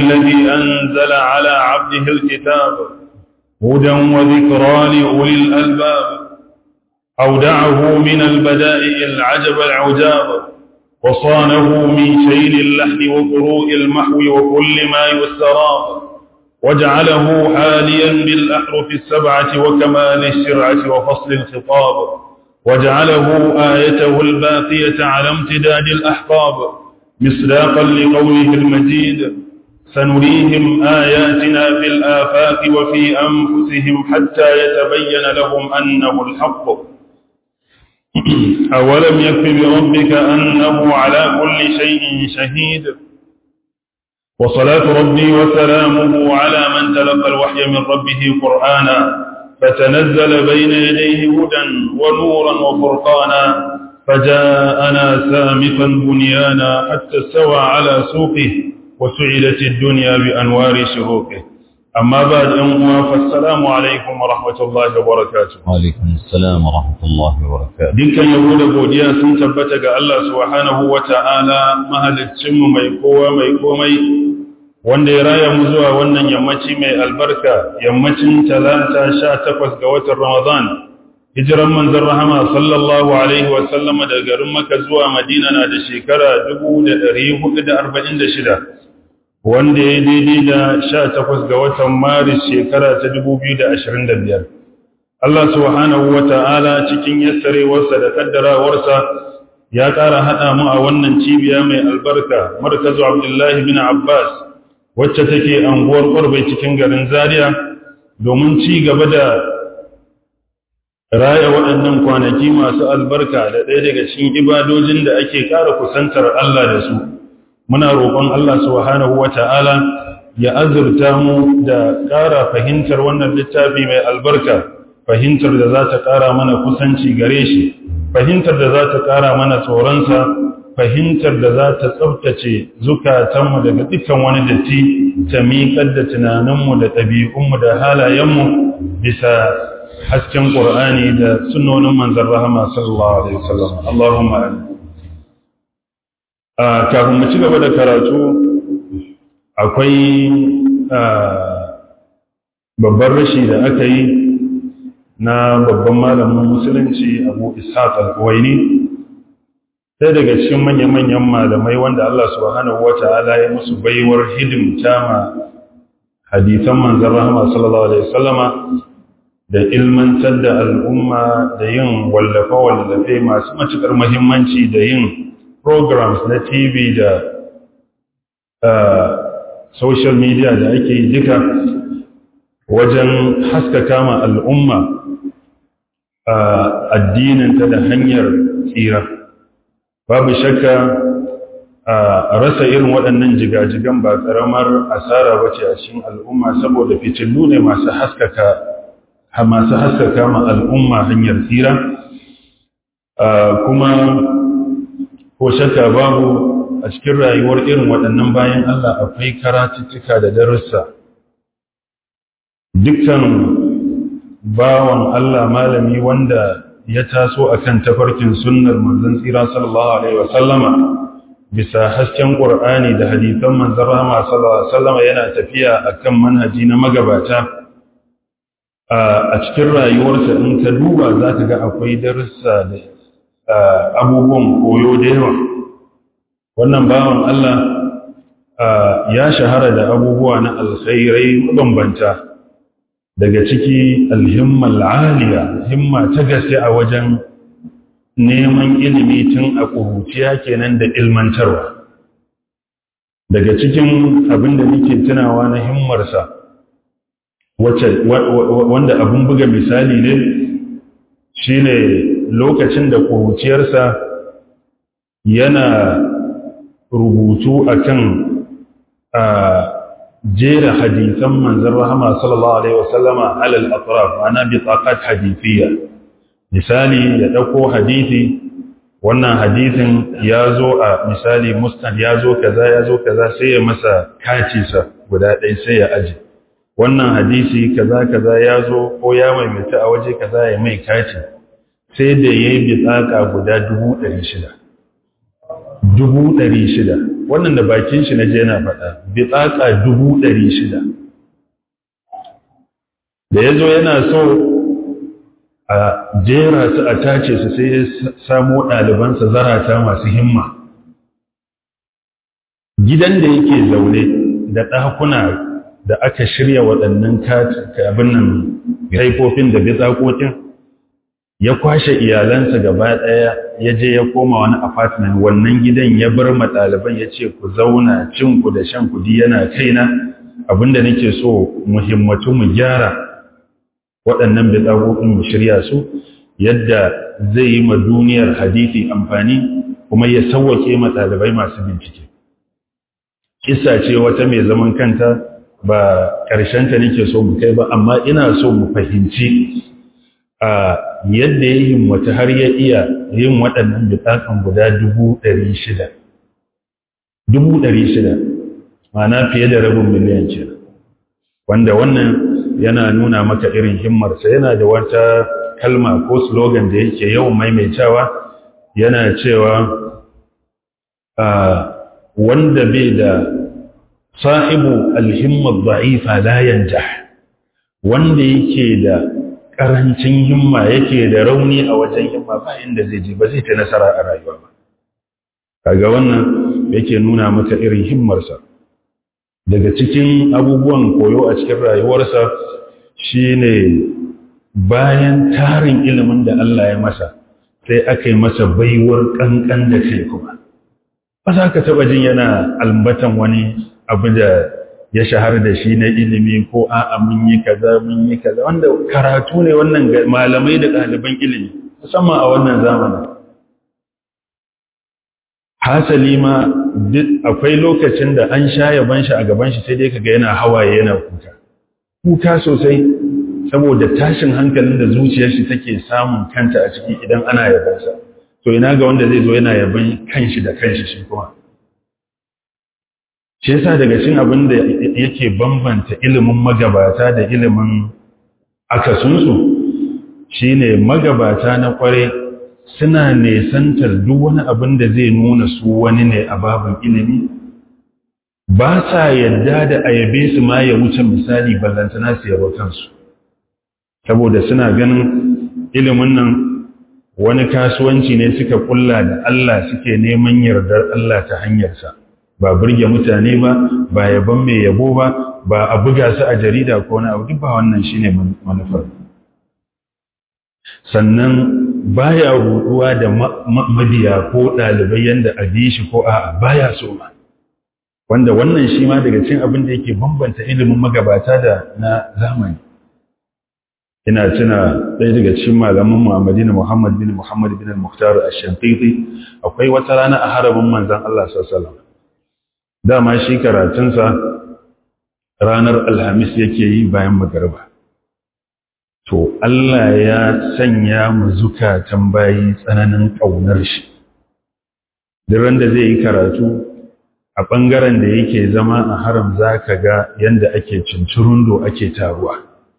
الذي أنزل على عبده الكتاب هدى وذكرى لأولي الألباب أودعه من البدائع العجب العجاب وصانه من شيل اللحن وقروء المحو وكل ما يستراب وجعله حاليا بالأحرف السبعة وكمال الشرعة وفصل الخطاب وجعله آيته الباقية على امتداد الأحقاب مصداقا لقوله المجيد سنريهم آياتنا في الآفاق وفي أنفسهم حتى يتبين لهم أنه الحق أولم يكف بربك أنه على كل شيء شهيد وصلاة ربي وسلامه على من تلقى الوحي من ربه قرآنا فتنزل بين يديه هدى ونورا وفرقانا فجاءنا سامقا بنيانا حتى استوى على سوقه وسعدت الدنيا بأنوار شروقه أما بعد أموا فالسلام عليكم ورحمة الله وبركاته وعليكم السلام ورحمة الله وبركاته dukkan yabo da godiya sun tabbata ga Allah subhanahu wata'ala mahaliccinmu mai kowa mai komai wanda ya raya mu zuwa wannan yammaci mai albarka yammacin talata sha takwas ga watan Ramadan hijiran manzon rahama sallallahu alaihi wa sallama daga garin Makka zuwa Madina na da shekara 1446 wanda ya daidai da sha takwas ga watan Maris shekara ta 2025 Allah subhanahu wa ta'ala cikin yassarewarsa da kaddarawarsa ya ƙara haɗa mu a wannan cibiya mai albarka markazu Abdullahi bin Abbas wacce take anguwar ƙwarbai cikin garin Zaria domin ci gaba da raya waɗannan kwanaki masu albarka da ɗaya daga cikin ibadojin da ake ƙara kusantar Allah da su. Muna roƙon Allah subhanahu wa ta'ala ya azurta mu da ƙara fahimtar wannan littafi mai albarka, fahimtar da za ta ƙara mana kusanci gare shi, fahimtar da za ta ƙara mana tsoronsa, fahimtar da za ta tsabtace zukatanmu daga dukkan wani datti ta miƙar da tunaninmu da ɗabi'unmu da halayenmu bisa hasken ƙur'ani da sunonin manzan rahama sallallahu alaihi wasallam Allahumma amin kafin mu ci gaba da karatu akwai babban rashi da aka yi na babban malamin musulunci abu ishaq al-kuwaini sai daga cikin manya-manyan malamai wanda Allah subhanahu wa ta'ala ya musu baiwar hidimta ma hadisan manzan rahama sallallahu alaihi wasallama da ilmantar da al'umma da yin wallafe-wallafe masu matuƙar mahimmanci da yin programs na TV da social media da ake yi duka wajen haskaka ma al'umma addininta da hanyar tsira. Babu shakka a rasa irin waɗannan jigajigan ba ƙaramar asara bace a cikin al'umma saboda fitillu ne masu haskaka masu haskaka ma al'umma hanyar tsira kuma ko shakka babu a cikin rayuwar irin waɗannan bayan Allah akwai karatuttuka da darussa dukkan bawan Allah malami wanda ya taso akan tafarkin sunnar manzon tsira sallallahu alaihi wasallama bisa hasken Qur'ani da hadisan manzon rahama sallallahu alaihi wasallama yana tafiya akan manhaji na magabata a cikin rayuwarsa in ka duba za ka ga akwai darussa da abubuwan koyo da yawa wannan bawan Allah ya shahara da abubuwa na alkhairai mabambanta daga ciki alhimmal aliya himma ta gaske a wajen neman ilimi tun a ƙuruciya kenan da ilmantarwa daga cikin abin da nake tunawa na himmarsa wanda abin buga misali ne shine lokacin da ƙuruciyarsa yana rubutu akan a jera hadisan manzon rahama sallallahu alaihi wasallama alal atraf ana bi taqat hadithiyya misali ya dauko hadisi wannan hadisin ya zo a misali musnad ya zo kaza ya zo kaza sai ya masa kacinsa guda ɗaya sai ya aji wannan hadisi kaza kaza ya zo ko ya maimaita a waje kaza ya mai kaci sai da ya yi bitsaka guda dubu ɗari shida dubu ɗari shida wannan da bakin shi na je yana faɗa bitsaka dubu ɗari shida da ya zo yana so a jera su a tace su sai ya samo ɗalibansa zarata masu himma gidan da yake zaune da ɗakuna da aka shirya waɗannan abin nan kaifofin da bitsakokin ya kwashe iyalansa gaba ɗaya ya je ya koma wani apartment wannan gidan ya bar ma ɗaliban ya ce ku zauna cin ku da shan kudi yana kaina abinda nake so muhimmatu mu gyara waɗannan bitsakokin mu shirya su yadda zai yi ma duniyar hadisi amfani kuma ya sauwake ma ɗalibai masu bincike kisa ce wata mai zaman kanta ba ƙarshenta nake so mu kai ba amma ina so mu fahimci a yadda ya himmatu har ya iya yin waɗannan bitakan guda dubu ɗari shida dubu ɗari shida mana fiye da rabin miliyan ce wanda wannan yana nuna maka irin himmarsa yana da wata kalma ko slogan da yake yawan maimaitawa yana cewa wanda bai da sahibu alhimmar da'ifa la yanjah wanda yake da karancin himma yake da rauni a wajen himma ba inda zai je ba zai ta nasara a rayuwa ba kaga wannan yake nuna maka irin himmarsa daga cikin abubuwan koyo a cikin rayuwarsa shine bayan tarin ilimin da Allah ya masa sai aka yi masa baiwar kankan da kai kuma ba za ka taba jin yana albatan wani abu da ya shahar da shi na ilimi ko a'a mun yi kaza mun yi kaza wanda karatu ne wannan malamai da ɗaliban ilimi musamman a wannan zamanin hasali ma akwai lokacin da an sha yaban shi a gaban shi sai dai kaga yana hawaye yana kuka kuka sosai saboda tashin hankalin da zuciyar shi take samun kanta a ciki idan ana yabansa to ina ga wanda zai zo yana yaban kanshi da kanshi shi kuma shi yasa daga cikin abin da yake bambanta ilimin magabata da ilimin akasunsu shine magabata na kware suna nesantar duk wani abin da zai nuna su wani ne a babin ilimi ba sa yadda da ayabe su ma ya wuce misali ballantana su yabo kansu saboda suna ganin ilimin nan wani kasuwanci ne suka kulla da Allah suke neman yardar Allah ta hanyarsa ba burge mutane ba ba yaban mai yabo ba ba a buga su a jarida ko wani abu duk ba wannan shine manufar sannan baya ruduwa da mabiya ko ɗalibai yanda a bi shi ko a baya so ma wanda wannan shi ma daga cikin abin da yake bambanta ilimin magabata da na zamani ina tuna ɗaya daga cikin malaman Muhammadin Muhammad bin Muhammad bin Al-Mukhtar Ash-Shanqiti akwai wata rana a harabin manzon Allah sallallahu alaihi wasallam dama shi karatunsa ranar alhamis yake yi bayan magarba to Allah ya sanya mu zukatan bayi tsananin ƙaunar shi duk da zai yi karatu a ɓangaren da yake zama a haram za ka ga yadda ake cincirundo ake taruwa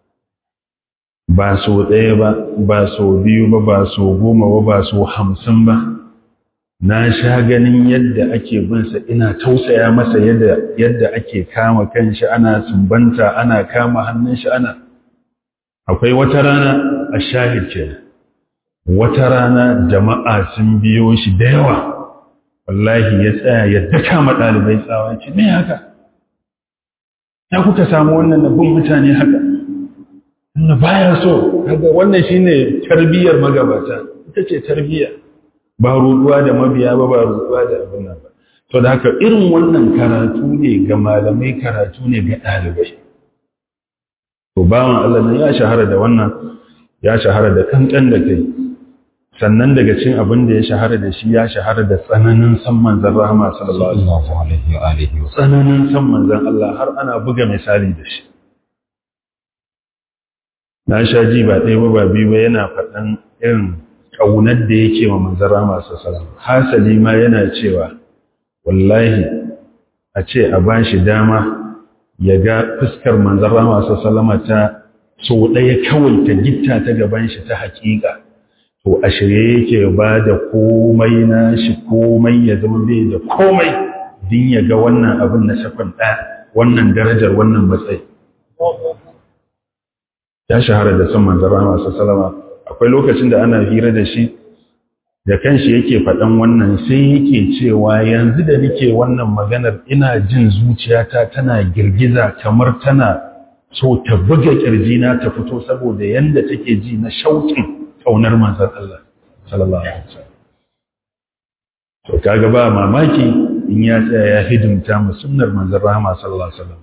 ba so ɗaya ba ba so biyu ba ba so goma ba ba so hamsin ba na sha ganin yadda ake binsa ina tausaya masa yadda yadda ake kama kanshi ana sumbanta ana kama hannun shi ana akwai wata rana a shahid ce wata rana jama'a sun biyo shi da yawa wallahi ya tsaya ya daka ma ɗalibai tsawa ce me haka ya kuka samu wannan nabin mutane haka wanda baya so kaga wannan shine tarbiyyar magabata ita ce tarbiyya ba ruduwa da mabiya ba ba ruduwa da abin nan ba to da haka irin wannan karatu ne ga malamai karatu ne ga ɗalibai to bawan Allah nan ya shahara da wannan ya shahara da kankan da kai sannan daga cin abin da ya shahara da shi ya shahara da tsananin san manzon rahama sallallahu alaihi wa alihi tsananin san manzon Allah har ana buga misali da shi na sha ji ba ɗaya ba ba biyu ba yana faɗan irin ƙaunar da yake wa manzara masu salam hasali ma yana cewa wallahi a ce a ba shi dama ya ga fuskar manzara masu salama ta so ɗaya kawai ta gitta ta gaban shi ta haƙiƙa to a shirye yake ba da komai na shi komai ya zama bai da komai din ya ga wannan abin na sakon ɗaya wannan darajar wannan matsayi ya shahara da son manzan rama sallama akwai lokacin da ana hira da shi da kanshi yake faɗan wannan sai yake cewa yanzu da nake wannan maganar ina jin zuciyata tana girgiza kamar tana so ta buga na ta fito saboda yanda take ji na shauƙin ƙaunar manzan Allah sallallahu alaihi wasallam to kaga ba mamaki in ya tsaya ya hidimta mu sunnar manzan rahama sallallahu alaihi wasallam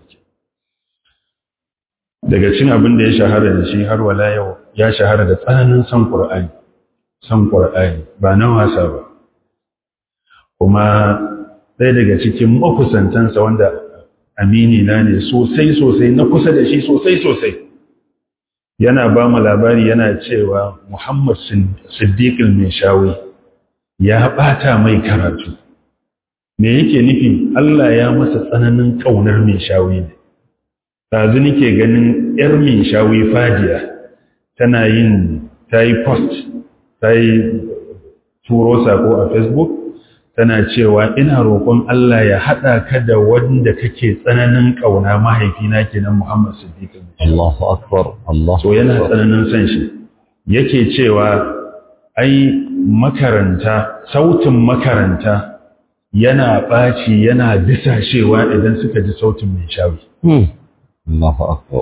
daga cin abin da ya shahara da shi har wala yau ya shahara da tsananin son Qur'ani son Qur'ani ba na wasa ba kuma ɗaya daga cikin makusantansa wanda amini na ne sosai sosai na kusa da shi sosai sosai yana ba mu labari yana cewa Muhammad Siddiq al-Mishawi ya bata mai karatu me yake nufi Allah ya masa tsananin kaunar Mishawi ne ɗazu nake ganin ‘yar min shawi fadiya tana yin ta yi post ta yi turo sako a facebook tana cewa ina roƙon Allah ya haɗa ka da wanda kake tsananin ƙauna mahaifina kenan Muhammad Siddiq Allahu akbar Allahu so yana tsananin son shi yake cewa ai makaranta sautin makaranta yana ɓaci yana disashewa idan suka ji sautin mai shawi Allahu akbar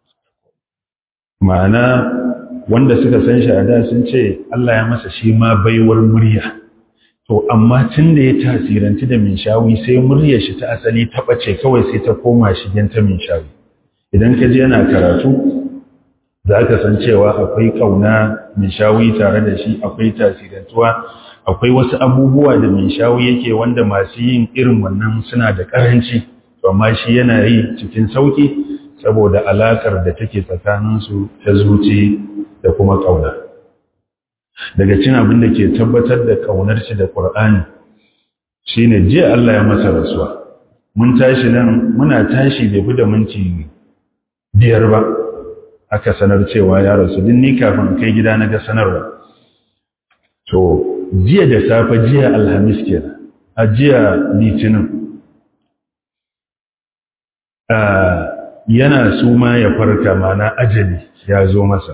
ma'ana wanda suka san shi a da sun ce Allah ya masa shi ma baiwar murya to amma tun da ya tasiranci da min shawi sai muryar shi ta asali ta bace kawai sai ta koma shigen ta min shawi idan ka je yana karatu za ka san cewa akwai kauna min shawi tare da shi akwai tasirantuwa akwai wasu abubuwa da min shawi yake wanda masu yin irin wannan suna da karanci to amma shi yana yi cikin sauki saboda alakar da take tsakaninsu ta zuci da kuma ƙauna. Daga cin abin da ke tabbatar da ƙaunar shi da ƙur'ani shi ne jiya Allah ya masa rasuwa. Mun tashi nan muna tashi bai fi da minti biyar ba aka sanar cewa ya rasu din ni kafin kai gida na ga sanarwa. To, jiya da safe jiya Alhamis kenan, a jiya Litinin. yana suma ya farka mana ajali ya zo masa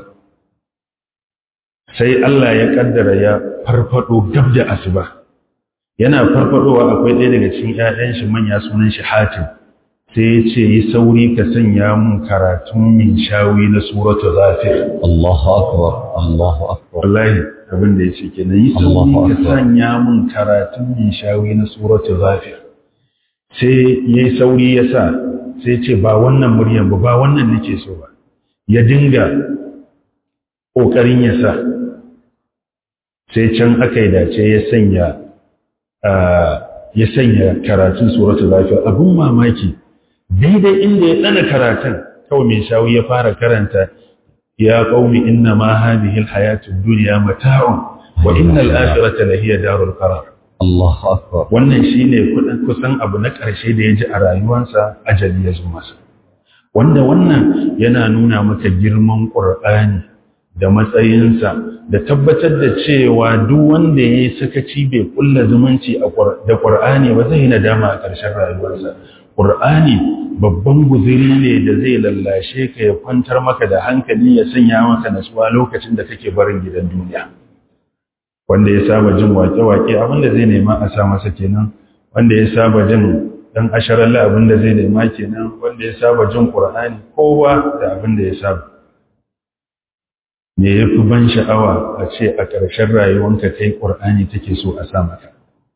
sai Allah ya kaddara ya farfado gab da asuba yana farfadowa akwai ɗaya daga cikin ƴaƴan shi manya sunan shi Hatim sai ya ce yi sauri ka sanya mun karatun min shawi na suratu ghafir Allahu akbar Allahu akbar wallahi abin da yace kenan yi sauri ka sanya mun karatun min shawi na suratu ghafir sai yayi sauri ya sa sai ce ba wannan muryan ba ba wannan nake so ba ya dinga ƙoƙarin ya sa sai can aka yi dace ya sanya ya sanya karatun suratul lafiya abun mamaki daidai inda ya tsana karatun kawai mai shawi ya fara karanta ya qaumi inna ma hadhihi alhayatud dunya mata'un wa innal akhirata lahiya darul qarar Allahu akbar wannan shine kudin kusan abu na ƙarshe da ya ji a rayuwarsa ajali ya zo masa wanda wannan yana nuna maka girman ƙur'ani da matsayinsa da tabbatar da cewa duk wanda ya yi sakaci bai kulla zumunci da ƙur'ani ba zai nadama a ƙarshen rayuwarsa ƙur'ani babban guziri ne da zai lallashe ka ya kwantar maka da hankali ya sanya maka nasuwa lokacin da kake barin gidan duniya wanda ya saba jin wake-wake abinda zai nema a sa masa kenan wanda ya saba jin dan asharalla abinda zai nema kenan wanda ya saba jin qur'ani kowa da abinda ya saba me yafi ban sha'awa a ce a ƙarshen rayuwanka kai qur'ani take so a sa maka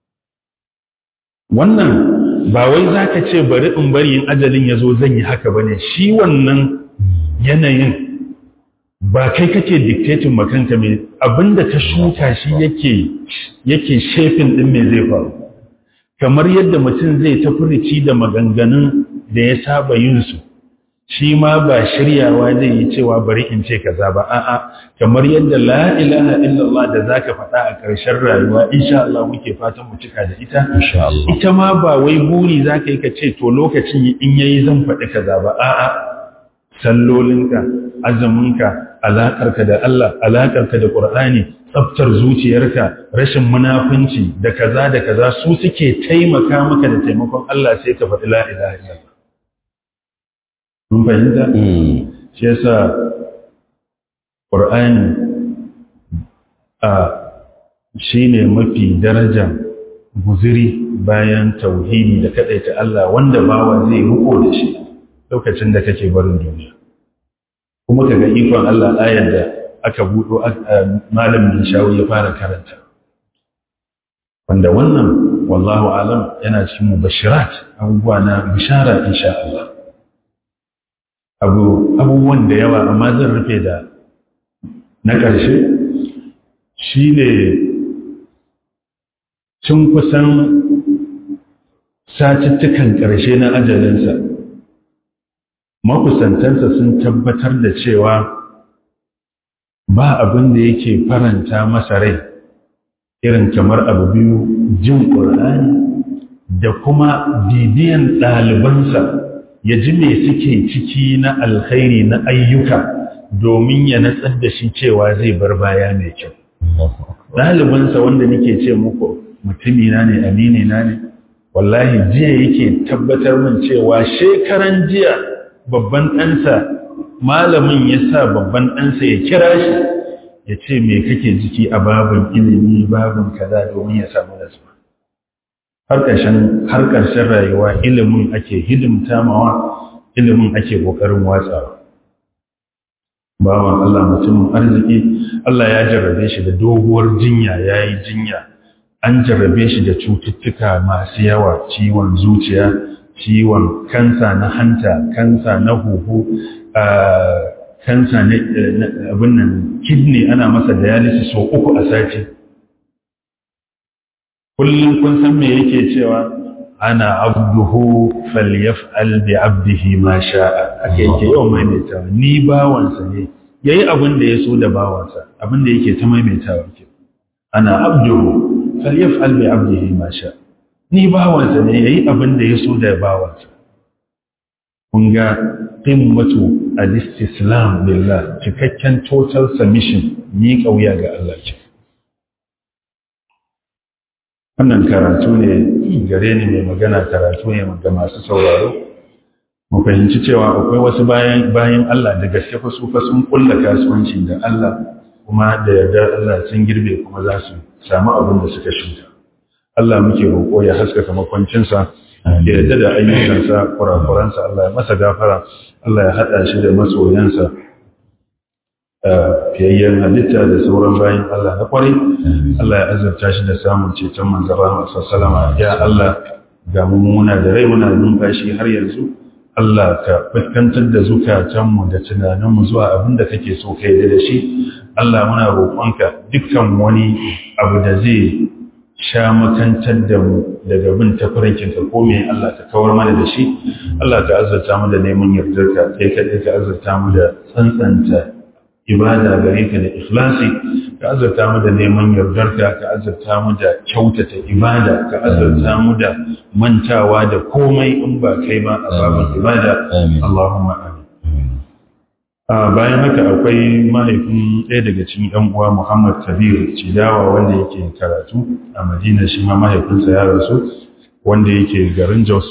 wannan ba wai zaka ce bari in bari in ajalin yazo zan yi haka bane shi wannan yanayin ba kai kake dictating makanka mai abinda ka shuka shi yake yake shefin din me zai faru kamar yadda mutum zai ta furici da maganganun da ya saba yin su shi ma ba shiryawa zai yi cewa bari in ce kaza ba a'a kamar yadda la ilaha illallah da zaka faɗa a ƙarshen rayuwa insha Allah muke fatan mu cika da ita insha Allah ita ma ba wai buri zaka yi ka ce to lokacin in yayi zan faɗi kaza ba a'a sallolinka azuminka alaƙarka da Allah alaƙarka da Qur'ani tsaftar zuciyarka rashin munafunci da kaza da kaza su suke taimaka maka da taimakon Allah sai ka faɗi la ilaha illallah mun fahimta shi yasa Qur'ani a shine mafi daraja guziri bayan tauhidi da kadaita Allah wanda bawa zai riko da shi lokacin da kake barin duniya kuma kaga ikon Allah ayar da aka buɗo malamin shawo ya fara karanta wanda wannan wallahu alam yana cikin mubashirat abubuwa na bishara insha Allah abu abubuwan da yawa amma zan rufe da na ƙarshe shine cin kusan satuttukan ƙarshe na ajalinsa makusantansa sun tabbatar da cewa ba abin da yake faranta masa rai irin kamar abu biyu jin ƙur'ani da kuma bibiyan ɗalibansa ya ji me suke ciki na alkhairi na ayyuka domin ya natsar da shi cewa zai bar baya mai kyau ɗalibansa wanda nake ce muku mutumina ne aminina ne wallahi jiya yake tabbatar min cewa shekaran jiya babban ɗansa malamin ya sa babban ɗansa ya kira shi ya ce me kake jiki a babin ilimi babin kaza domin ya samu nasuwa har ƙarshen rayuwa ilimin ake hidimta mawa ilimin ake ƙoƙarin watsawa bawan Allah mutumin arziki Allah ya jarrabe shi da doguwar jinya ya yi jinya an jarrabe shi da cututtuka masu yawa ciwon zuciya ciwon kansa na hanta kansa na huhu kansa na abin nan kidney ana masa dialysis sau uku a sati kullum kun san me yake cewa ana abduhu falyaf'al bi abdihi ma sha'a ake yake yau maimaitawa ni bawansa ne yayi abin da ya so da bawansa abin da yake ta maimaitawa ke ana abduhu falyaf'al bi abdihi ma sha'a ni bawansa ne yayi abin da ya so da bawansa kun ga qimmatu al-istislam lillah cikakken total submission ni kauya ga Allah ke wannan karatu ne gare ni mai magana karatu ne ga masu sauraro mu fahimci cewa akwai wasu bayan bayan Allah da gaske fa su fa sun kulla kasuwanci da Allah kuma da yarda Allah sun girbe kuma za su samu abin da suka shuka Allah muke roƙo ya haskaka makwancinsa ya yarda da ayyukansa kurakuransa Allah ya masa gafara Allah ya haɗa shi da masoyansa fiyayyen halitta da sauran bayan Allah na kwarai Allah ya azurta shi da samun ceton manzan rahama sallama ya Allah ga muna da rai muna numfashi har yanzu Allah ka fuskantar da zukatanmu da tunaninmu zuwa abin da kake so ka yi da shi Allah muna roƙonka dukkan wani abu da zai sha makantar da mu daga bin tafarinkinka ko me Allah ka kawar mana da shi Allah ka azurta mu da neman yardarka kai kaɗai ka azurta mu da tsantsanta ibada gare ka da ikhlasi ka azurta mu da neman yardarka ka azurta mu da kyautata ibada ka azurta mu da mantawa da komai in ba kai ba a babin ibada Allahumma amin bayan haka akwai mahaifin ɗaya daga cikin ɗan uwa Muhammad Kabir Cidawa wanda yake karatu a Madina shi ma mahaifinsa ya rasu wanda yake garin Jos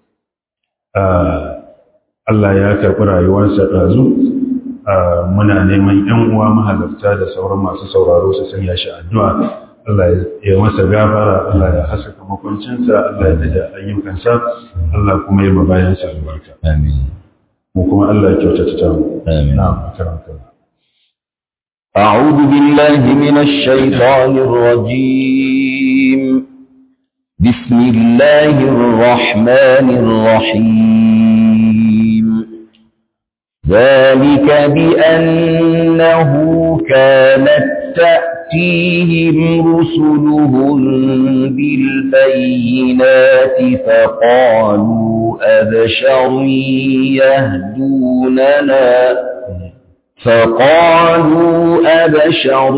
Allah ya karɓi rayuwarsa ɗazu muna neman ‘yan uwa mahalarta da sauran masu sauraro su sanya shi addu'a Allah ya masa gafara Allah ya haskaka makwancinsa Allah ya daga ayyukansa Allah kuma ya mabayansa albarka Amin. mu kuma Allah ya kyautata ta mu Amin. na'am karanta أعوذ بالله من الشيطان الرجيم بسم الله الرحمن الرحيم ذلك بأنه كانت تأتيهم رسلهم بالبينات فقالوا أبشر يهدوننا فقالوا أبشر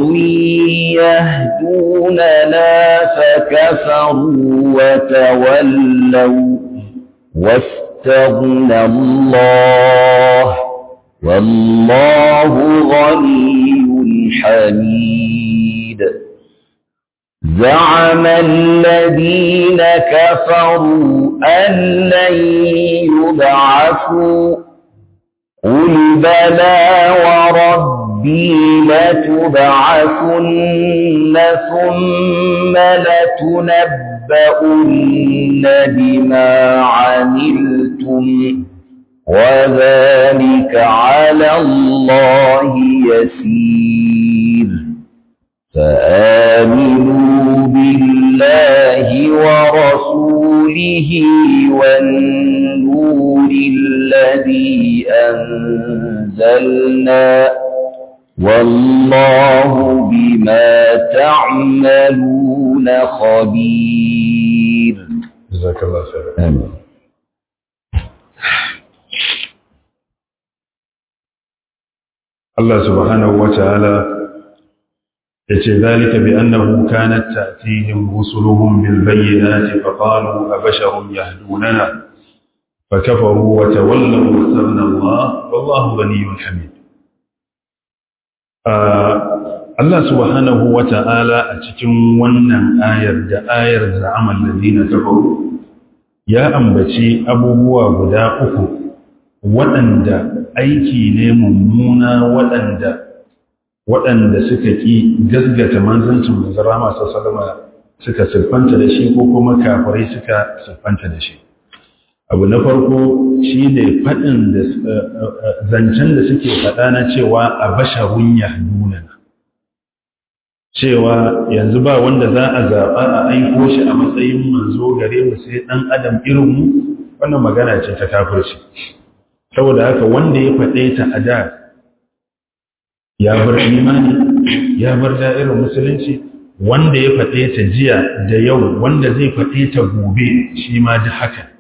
يهدوننا فكفروا وتولوا واستغنى الله والله غني حميد حميد زعم الذين كفروا أن لن يبعثوا قل بلى وربي لتبعثن ثم لتنبؤن بما عملتم وذلك على الله يسير فآمنوا بالله ورسوله والنور الذي أنزلنا والله بما تعملون خبير جزاك الله خير آمين Allah subhanahu wa ta'ala ya ce zalika bi annahu kanat ta'tihim rusuluhum bil bayyinati fa qalu abasharun yahdunana fa kafaru wa tawallaw wa sabna Allah wallahu ghaniyyun hamid Allah subhanahu wa ta'ala a cikin wannan ayar da ayar za'amal ladina kafaru ya ambaci abubuwa guda uku waɗanda aiki ne mummuna waɗanda waɗanda suka ƙi gasgata manzancin manzara masu salama suka siffanta da shi ko kuma kafirai suka siffanta da shi abu na farko shi ne faɗin da zancen da suke faɗa na cewa a basharun yahduna cewa yanzu ba wanda za a zaɓa a aiko shi a matsayin manzo gare mu sai ɗan adam irinmu wannan magana ce ta kafirci saboda haka wanda ya faɗe ta a da ya bar imani ya bar da'irar musulunci wanda ya faɗe ta jiya da yau wanda zai faɗe ta gobe shi ma ji haka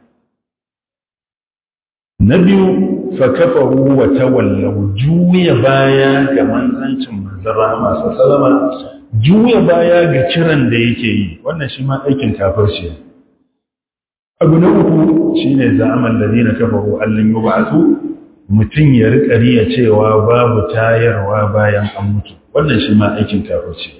na biyu fa kafaru wa tawallaw juya baya ga manzancin manzon rahama sallama juya baya ga kiran da yake yi wannan shi ma aikin kafirci ne abu na uku shi ne za'aman da zina kafaru allon yi ba'atu mutum ya riƙa riya cewa babu tayarwa bayan an mutu wannan shi ma aikin kafirci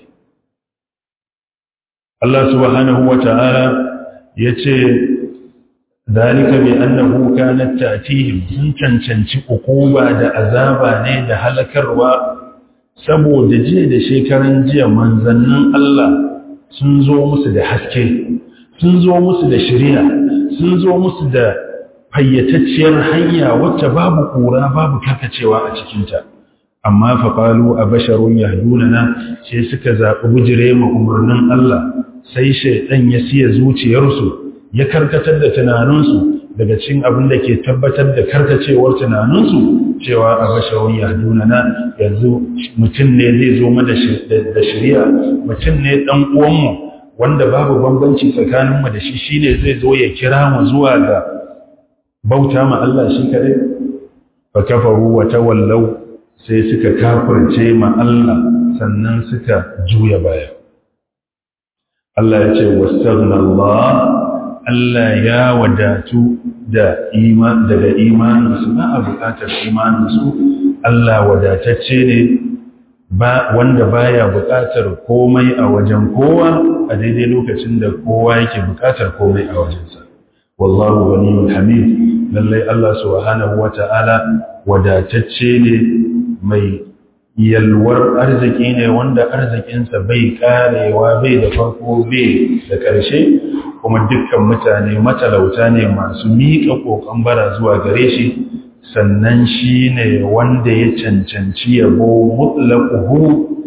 Allah subhanahu wa ta'ala ya ce zalika bi annahu kanat ta'tihim sun cancanci ukuba da azaba ne da halakarwa saboda jiya da shekaran jiya manzannin Allah sun zo musu da haske sun zo musu da shari'a sun zo musu da fayyatacciyar hanya wacce babu ƙura babu karkacewa a cikinta amma faƙalu a basharun yahdunana sai suka zaɓi bujire ma umarnin Allah sai shaiɗan ya siya zuciyarsu ya karkatar da tunaninsu daga cikin abin da ke tabbatar da karkacewar tunaninsu cewa a basharun yahdunana yanzu mutum ne zai zo mana da shari'a mutum ne ɗan uwanmu wanda babu bambanci tsakaninmu da shi shine zai zo ya kira mu zuwa ga bauta ma Allah shi kadai fa kafaru wa tawallaw sai suka kafirce ma Allah sannan suka juya baya Allah ya ce wastaghna Allah Allah ya wadatu da iman daga imaninsu ba a bukatar imaninsu Allah wadatacce ne ba wanda baya buƙatar komai a wajen kowa a daidai lokacin da kowa yake buƙatar komai a wajensa wallahu ghaniyul hamid lallai Allah subhanahu wata'ala wadatacce ne mai yalwar arziki ne wanda arzikinsa bai karewa bai da farko bai da ƙarshe kuma dukkan mutane matalauta ne masu miƙa ƙoƙon bara zuwa gare shi sannan shi ne wanda ya cancanci yabo mutlaquhu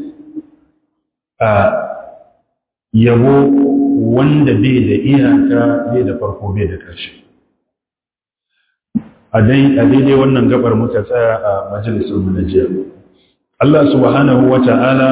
a yabo wanda bai da iyaka bai da farko bai da ƙarshe a daidai wannan gabar muka tsaya a majalisar mu na jiya Allah subhanahu wa ta'ala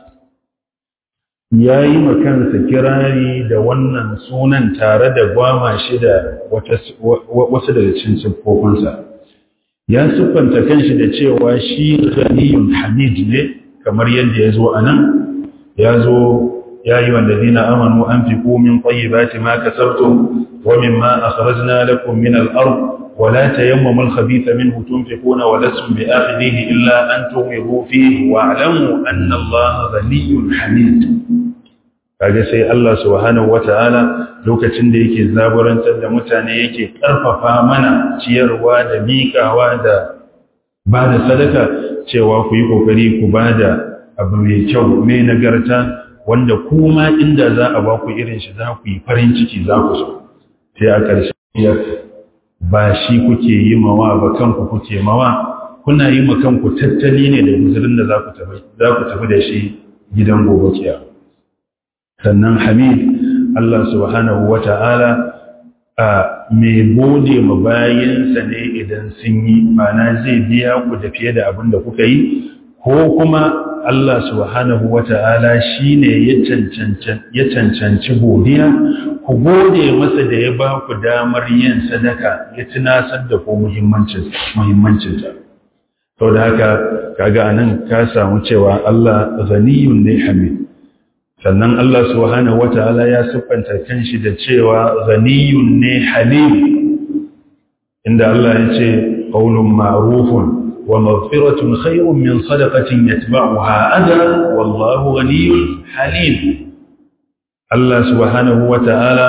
ya yi makansa kirari da wannan sunan tare da gwama shi da wasu daga cikin siffofinsa ya siffanta kanshi da cewa shi ghaniyun hamid ne kamar yadda ya zo a nan ya zo ya yi wanda zina amanu an fi komin ƙwayi ba ma kasarto wa min ma a kharajna lakum min al'ar ولا تيمموا الخبيث منه تنفقون ولستم بآخذيه إلا أن تغمضوا فيه واعلموا أن الله غني حميد kaga sai Allah subhanahu wata'ala lokacin da yake zaburantar da mutane yake karfafa mana ciyarwa da miƙawa da ba da sadaka cewa ku yi kokari ku ba da abu mai kyau mai nagarta wanda kuma inda za a ba ku irin shi za ku yi farin ciki za ku so sai a ƙarshe ba shi kuke yi mawa ba kanku kuke mawa kuna yi ma kanku tattali ne da guzurin da za ku tafi da shi gidan gobe kiya sannan hamid Allah subhanahu wa ta'ala a mai gode ma bayansa ne idan sun yi mana zai biya ku da fiye da abin da kuka yi ko kuma Allah subhanahu wa ta'ala shi ne ya cancanci godiya ku gode masa da ya ba ku damar yin sadaka ya tunasar da ku muhimmancinta. Sau da haka, kaga nan ka samu cewa Allah zaniyun ne hamid. Sannan Allah subhanahu wa ta'ala ya siffanta kanshi da cewa zaniyun ne halim, inda Allah ya ce, ƙaunin ma'rufun ومغفرة خير من صدقة يتبعها أجرا والله غني حليم الله سبحانه وتعالى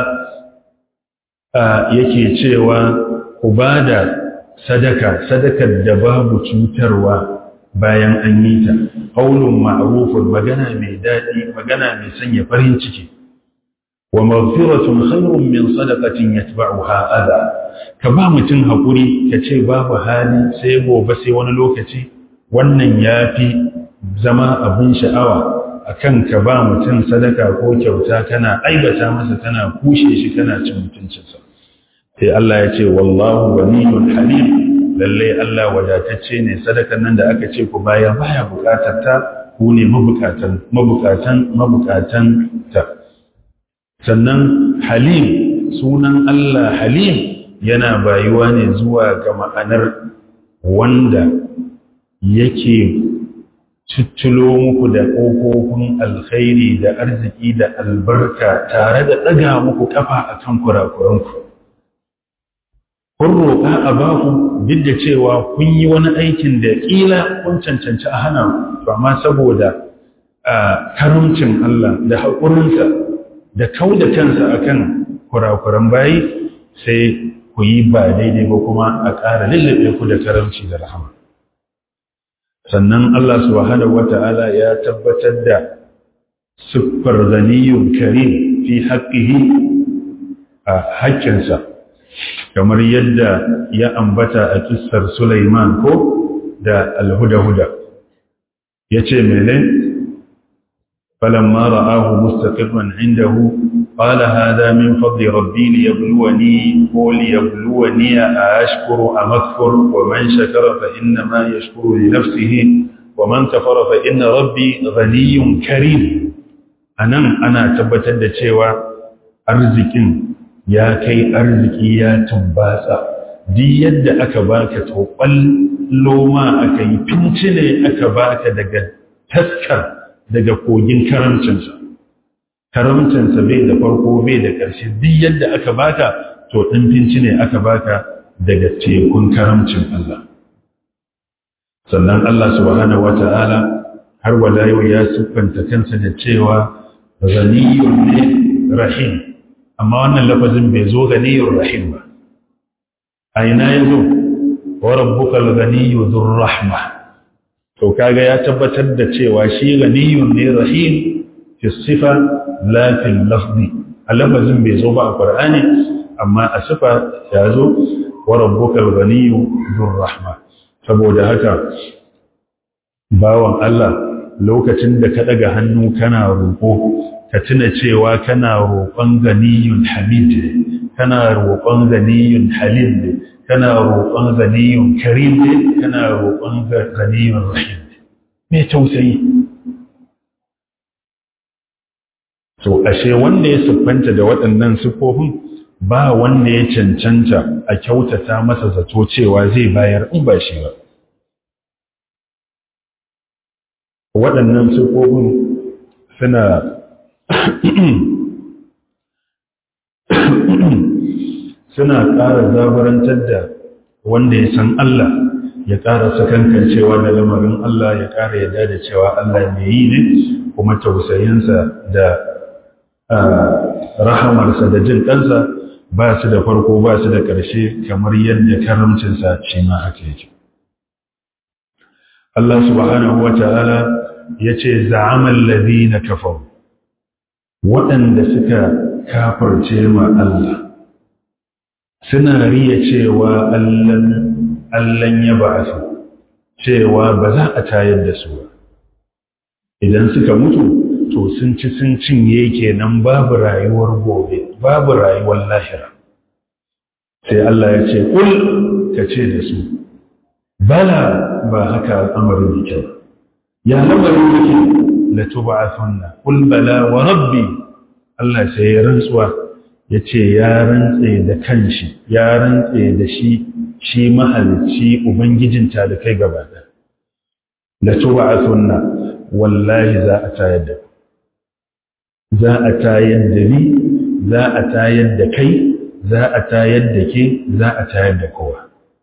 yake cewa ku ba da sadaka sadakar da babu cutarwa bayan an yi ta ƙaunin ma'arufin magana mai daɗi magana mai sanya farin ciki wa maghfiratun khairun min sadaqatin yatba'uha adha ka ba mutum hakuri ka ce babu hali sai gobe sai wani lokaci wannan yafi zama abin sha'awa akan ka ba mutum sadaka ko kyauta kana aibata masa kana kushe shi kana cin mutuncinsa sai Allah ya ce wallahu waliyyun halim lalle Allah wadatacce ne sadakan nan da aka ce ku bayar baya bukatar ta ku ne mabukatan mabukatan mabukatan ta sannan halim sunan Allah halim yana bayuwa ne zuwa ga ma'anar wanda yake cicilo muku da ƙofofin alkhairi da arziki da albarka tare da ɗaga muku ƙafa a kan kurakuranku. Kun roƙa a baku duk da cewa kun yi wani aikin da ƙila kun cancanci a hana ku, amma saboda karamcin Allah da haƙurinsa da kau da kansa akan kurakuran bayi sai ku yi ba daidai ba kuma a ƙara lullube ku da karamci da rahama sannan Allah subhanahu wata'ala ya tabbatar da siffar zaniyun karim fi haƙƙihi a haƙƙinsa kamar yadda ya ambata a kissar Sulaiman ko da alhuda-huda ya ce mene فلما رآه مستقرا عنده قال هذا من فضل ربي ليبلوني وليبلوني أشكر أم أكفر ومن شكر فإنما يشكر لنفسه ومن كفر فإن ربي غني كريم أنا أنا تبتد cewa arzikin ya kai arziki ya tumbasa duk yadda aka baka to loma aka yi fincile aka baka daga taskar daga kogin karamcinsa karamcinsa bai da farko bai da ƙarshe duk yadda aka baka to ɗin finci ne aka baka daga tekun karamcin Allah sannan Allah subhanahu wata'ala har wala yau ya siffanta kansa da cewa ghaniyun ne rahim amma wannan lafazin bai zo ghaniyun rahim ba a ina ya zo wa rabbukal ghaniyyu dhur rahma to kaga ya tabbatar da cewa shi ganiyun ne rahim fi sifa la fil lafzi alafazin bai zo ba a qur'ani amma a sifa ya zo wa rabbukal ganiyyu dur rahma saboda haka bawan Allah lokacin da ka daga hannu kana roƙo ka tuna cewa kana roƙon ganiyun hamid kana roƙon ganiyun halim kana roƙon ganiyun karim ne kana roƙon ganiyun rahim mai tausayi so ashe wanda ya siffanta da waɗannan siffofin ba wanda ya cancanta a kyautata masa zato cewa zai bayar in ba shi ba waɗannan siffofin suna suna ƙara zabarantar da wanda ya san Allah ya ƙara sakankancewa da lamarin Allah ya ƙara yadda da cewa Allah mai yi ne kuma tausayinsa da rahamarsa da jin ɗansa ba su da farko ba su da ƙarshe kamar yadda karamcinsa shi ma haka yake. Allah subhanahu wa ta'ala ya ce za'aman lazi na kafar waɗanda suka kafarce ma Allah suna riya cewa Allahn ya ba su cewa ba za a tayar da su ba idan suka mutu to sun ci sun cinye kenan babu rayuwar gobe babu rayuwar lahira sai Allah ya ce kul ka ce da su bala ba haka al'amarin yake ba ya lamarin yake la tub'athunna kul bala wa rabbi Allah sai ya rantsuwa ya ce ya rantse da kanshi ya rantse da shi shi mahalicci ubangijinta da kai gaba da la tub'athunna wallahi za a tayar da za a tayar da ni za a tayar da kai za a tayar da ke za a tayar da kowa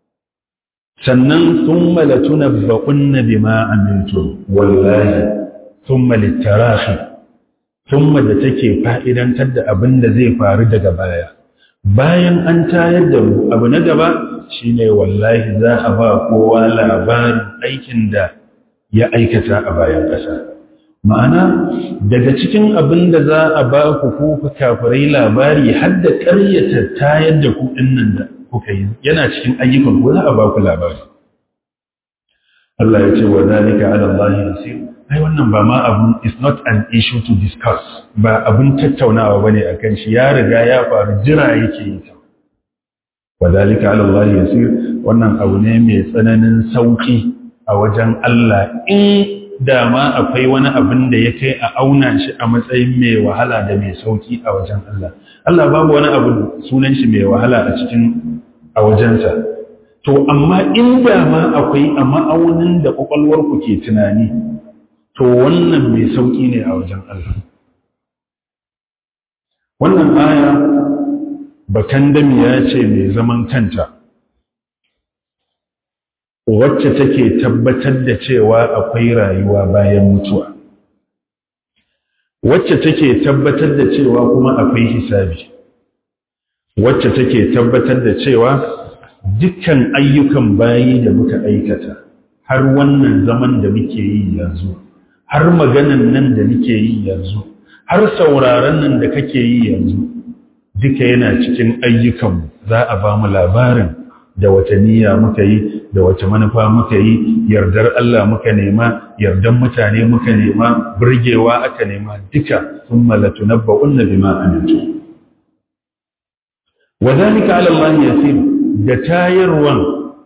sannan sun malatuna baƙunna bi ma'amintu wallahi sun malittarafi sun da take fa'idantar da abin da zai faru daga baya bayan an tayar da mu abu na gaba shine wallahi za a ba kowa labarin aikin da ya aikata a bayan ƙasa ma'ana daga cikin abin da za a ba ku kuka kafirai labari har da ƙaryata tayar da ku nan da kuka yi yana cikin ayyukan ku za a ba ku labari Allah ya ce wa zalika ala Allah yasir ai wannan ba ma abun is not an issue to discuss ba abun tattaunawa bane akan shi ya riga ya faru jira yake yi ta wa zalika ala Allah yasir wannan abu ne mai tsananin sauki a wajen Allah in da ma akwai wani abin da ya kai a auna shi a matsayin mai wahala da mai sauki a wajen Allah. Allah babu wani abu sunan shi mai wahala a cikin a wajensa. To, amma in da ma akwai a ma'aunin da ƙwaƙwalwarku ke tunani, to wannan mai sauki ne a wajen Allah. Wannan aya bakan ya ce mai zaman kanta. wacce take tabbatar da cewa akwai rayuwa bayan mutuwa wacce take tabbatar da cewa kuma akwai hisabi wacce take tabbatar da cewa dukkan ayyukan bayi da muka aikata har wannan zaman da muke yi yanzu har maganan nan da muke yi yanzu har sauraron nan da kake yi yanzu duka yana cikin ayyukanmu za a ba mu labarin da wata niyya muka yi da wace manufa muka yi yardar Allah muka nema yardan mutane muka nema burgewa aka nema duka sun malatu na ba'unna bima amintu wa zalika ala Allah yasir da tayarwan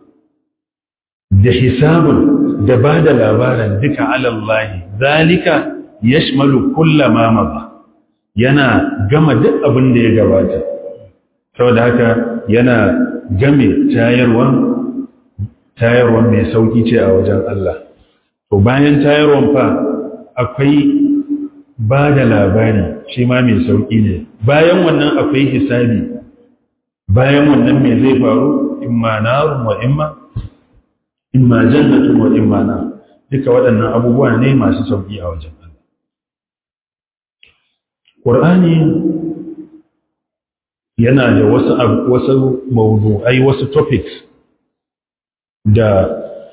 da hisabun da ba da labarin duka ala Allah zalika yashmalu kullama maza yana gama duk abin da ya gabata saboda haka yana game tayarwan tayarwan mai sauki ce a wajen Allah to bayan tayarwan fa akwai ba da labari shi ma mai sauki ne bayan wannan akwai hisabi bayan wannan mai zai faru imma narun wa imma imma jannatun wa imma na duka waɗannan abubuwa ne masu sauki a wajen Allah Ƙur'ani yana da wasu wasu mawdu'ai wasu topics da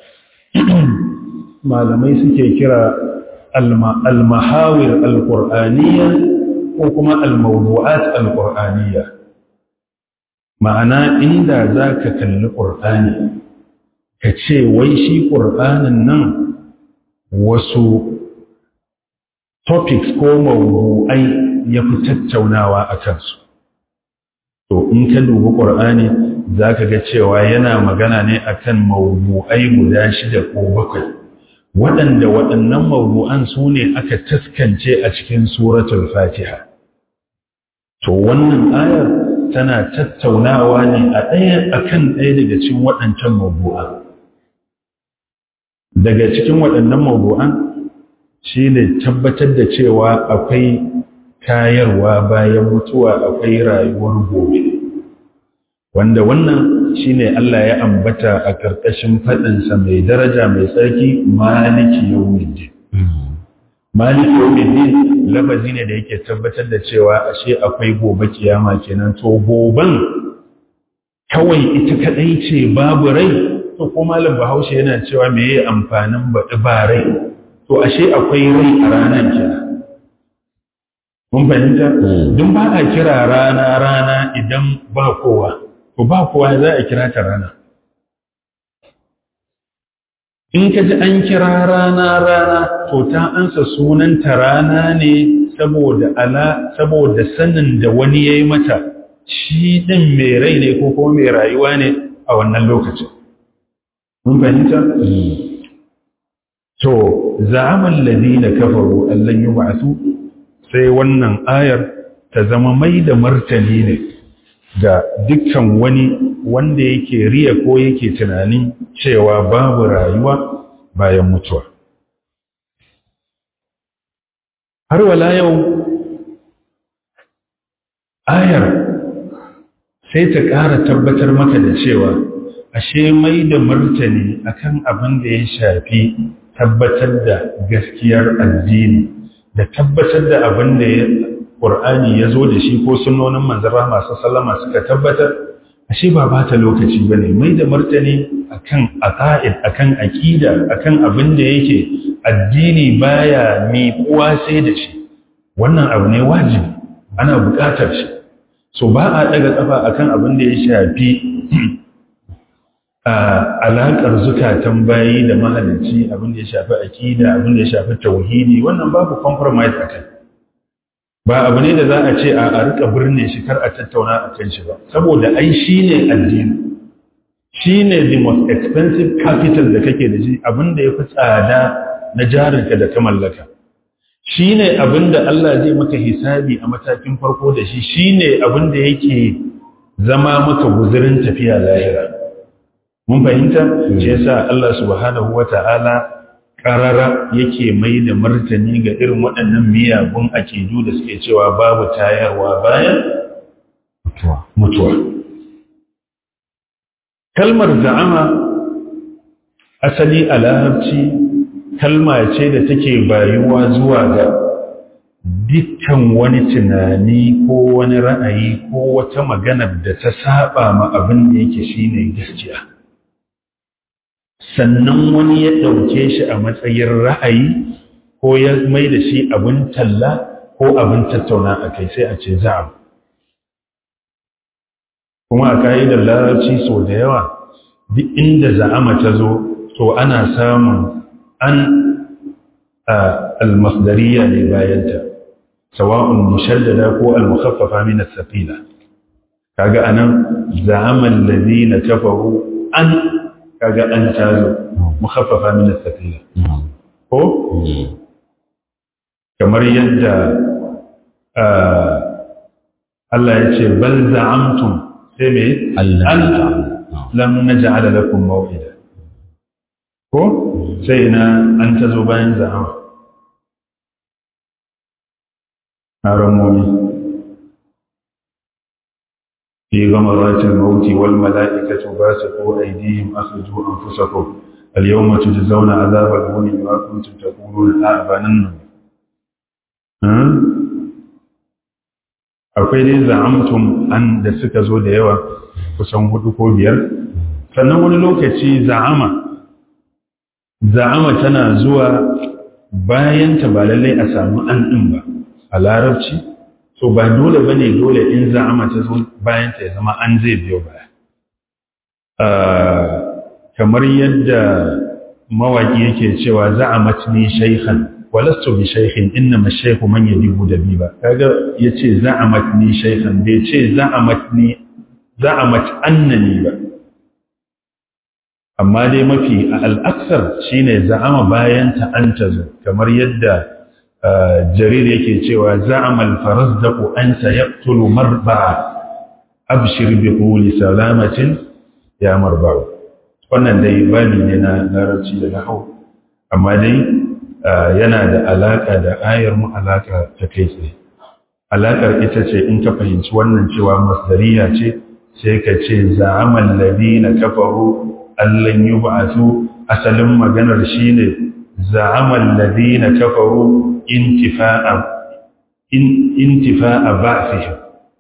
malamai suke kira al-mahawir al-qur'aniyya ko kuma al-mawdu'at al-qur'aniyya ma'ana inda zaka kalli qur'ani ka ce wai shi qur'anin nan wasu topics ko mawdu'ai ya fi tattaunawa a kansu to in ka dubi ƙur'ani za ka ga cewa yana magana ne akan mawdu'ai guda shida ko bakwai waɗanda waɗannan mawdu'an su ne aka taskance a cikin suratul fatiha to wannan ayar tana tattaunawa ne a ɗaya akan ɗaya daga cikin waɗancan mawdu'an daga cikin waɗannan mawdu'an shi ne tabbatar da cewa akwai kayarwa bayan mutuwa akwai rayuwar gobe wanda wannan shine Allah ya ambata a ƙarƙashin faɗinsa mai daraja mai tsarki maliki yawmiddin maliki yawmiddin lafazi ne da yake tabbatar da cewa ashe akwai gobe kiyama kenan to goben kawai ita kadai ce babu rai to ko malam bahaushe yana cewa me yayi amfanin baɗi ba rai to ashe akwai rai a ranar kenan mun fahimta don ba a kira rana rana idan ba kowa to ba kowa za a kira ta rana in ka ji an kira rana rana to ta ansa sunanta rana ne saboda ala saboda sanin da wani ya yi mata shi ɗin mai rai ne ko kuma mai rayuwa ne a wannan lokacin mun fahimta to za'amal ladina kafaru allan yub'athu sai wannan ayar ta zama mai da martani ne ga dukkan wani wanda yake riya ko yake tunanin cewa babu rayuwa bayan mutuwa. Har wala yau, ayar sai ta ƙara tabbatar maka da cewa ashe mai da martani akan abin da ya shafi tabbatar da gaskiyar addini da tabbatar da abin da ya Qur'ani ya zo da shi ko sunnonin manzara masu sallama suka tabbatar ashe ba ba ta lokaci ba ne mai da martani akan aqaid akan aqida akan abin da yake addini baya miƙuwa sai da shi wannan abu ne wajibi ana buƙatar shi so ba a daga kafa akan abin da ya shafi alaƙar zukatan bayi da mahalicci abin da ya shafi aqida abin da ya shafi tauhidi wannan babu compromise akai ba abu ne da za a ce a rika birne shi kar a tattauna a kan shi ba saboda ai shi ne addini shi ne the most expensive capital da kake da shi abinda ya fi tsada na jarinka da ka mallaka shi ne abinda Allah zai maka hisabi a matakin farko da shi shi ne abinda yake zama maka guzurin tafiya lahira mun fahimta shi yasa Allah subhanahu wata'ala karara yake mai da martani ga irin waɗannan miyagun akidu da suke cewa babu tayarwa bayan mutuwa. Kalmar za'ama asali a larabci kalma ce da take bayuwa zuwa ga dukkan wani tunani ko wani ra'ayi ko wata maganar da ta saba ma abin da yake shine gaskiya. sannan wani ya ɗauke shi a matsayin ra'ayi ko ya mai da shi abin talla ko abin tattauna a kai sai a ce za'am kuma a ka'idar larabci sau da yawa duk inda za'ama ta zo to ana samun an almasdariya ne bayanta sawa'un mushaddada ko almukhaffafa min as-saqila kaga anan za'ama allazina kafaru an kaga an tazo mukhaffafa min as-saqila ko kamar yadda Allah ya ce bal za'amtum sai me an lam naj'ala lakum maw'ida ko sai na an tazo bayan za'ama haramomi في غمرات الموت والملائكة باسقوا أيديهم أخرجوا أنفسكم اليوم تجزون عذاب الهون بما كنتم تقولون أعبانا akwai dai za'amtum an da suka zo da yawa kusan hudu ko biyar sannan wani lokaci za'ama za'ama tana zuwa bayan ta ba lallai a samu an ɗin ba a larabci so ba dole ba ne dole in za'ama ta zo bayan ta ya zama an zai biyo baya kamar yadda mawaƙi yake cewa za'amat ni shaykhan walastu bi shaykhin innama shaykhu man yadibu dabiba kaga yace za'amat ni shaykhan bai ce za'amat ni za'amat annani ba amma dai mafi al'aksar shine za'ama bayan ta an tazo kamar yadda jarir yake cewa za'amal farazdaqu an sayaqtulu marba'a abshir bi quli salamatin ya marba'u wannan dai bani ne na larabci da nahwu amma dai yana da alaka da ayar mu alaka ta kai tsaye alakar ita ce in ka fahimci wannan cewa masdariya ce sai ka ce za'amal ladina kafaru allan yub'athu asalin maganar shine za'amal ladina kafaru intifa'a in intifa'a ba'thihim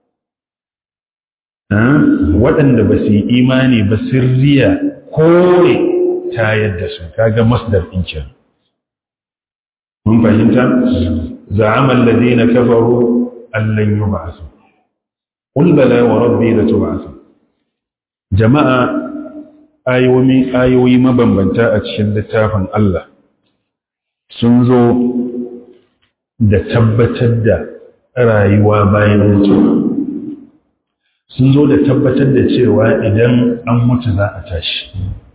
waɗanda ba su yi imani ba sirriya kore tayar da su kaga masdar ɗin kenan mun fahimta za'amal ladina kafaru allan yub'athu qul bala wa rabbi latub'athu jama'a ayoyi ayoyi mabambanta a cikin littafin Allah sun zo da tabbatar da rayuwa bayan mutuwa sun zo da tabbatar da cewa idan an mutu za a tashi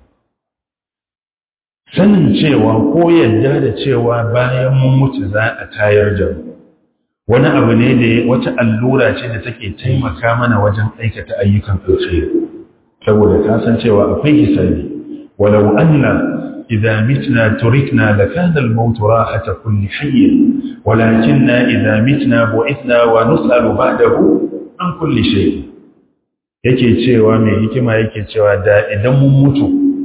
sanin cewa ko yadda da cewa bayan mun mutu za a tayar da mu wani abu ne da wata allura ce da take taimaka mana wajen aikata ayyukan alkhairi saboda ka san cewa akwai hisabi walau anna idza mitna turikna lakana al-maut rahata kulli hayy walakinna idza mitna bu'ithna wa nus'alu ba'dahu an kulli shay yake cewa mai hikima yake cewa da idan mun mutu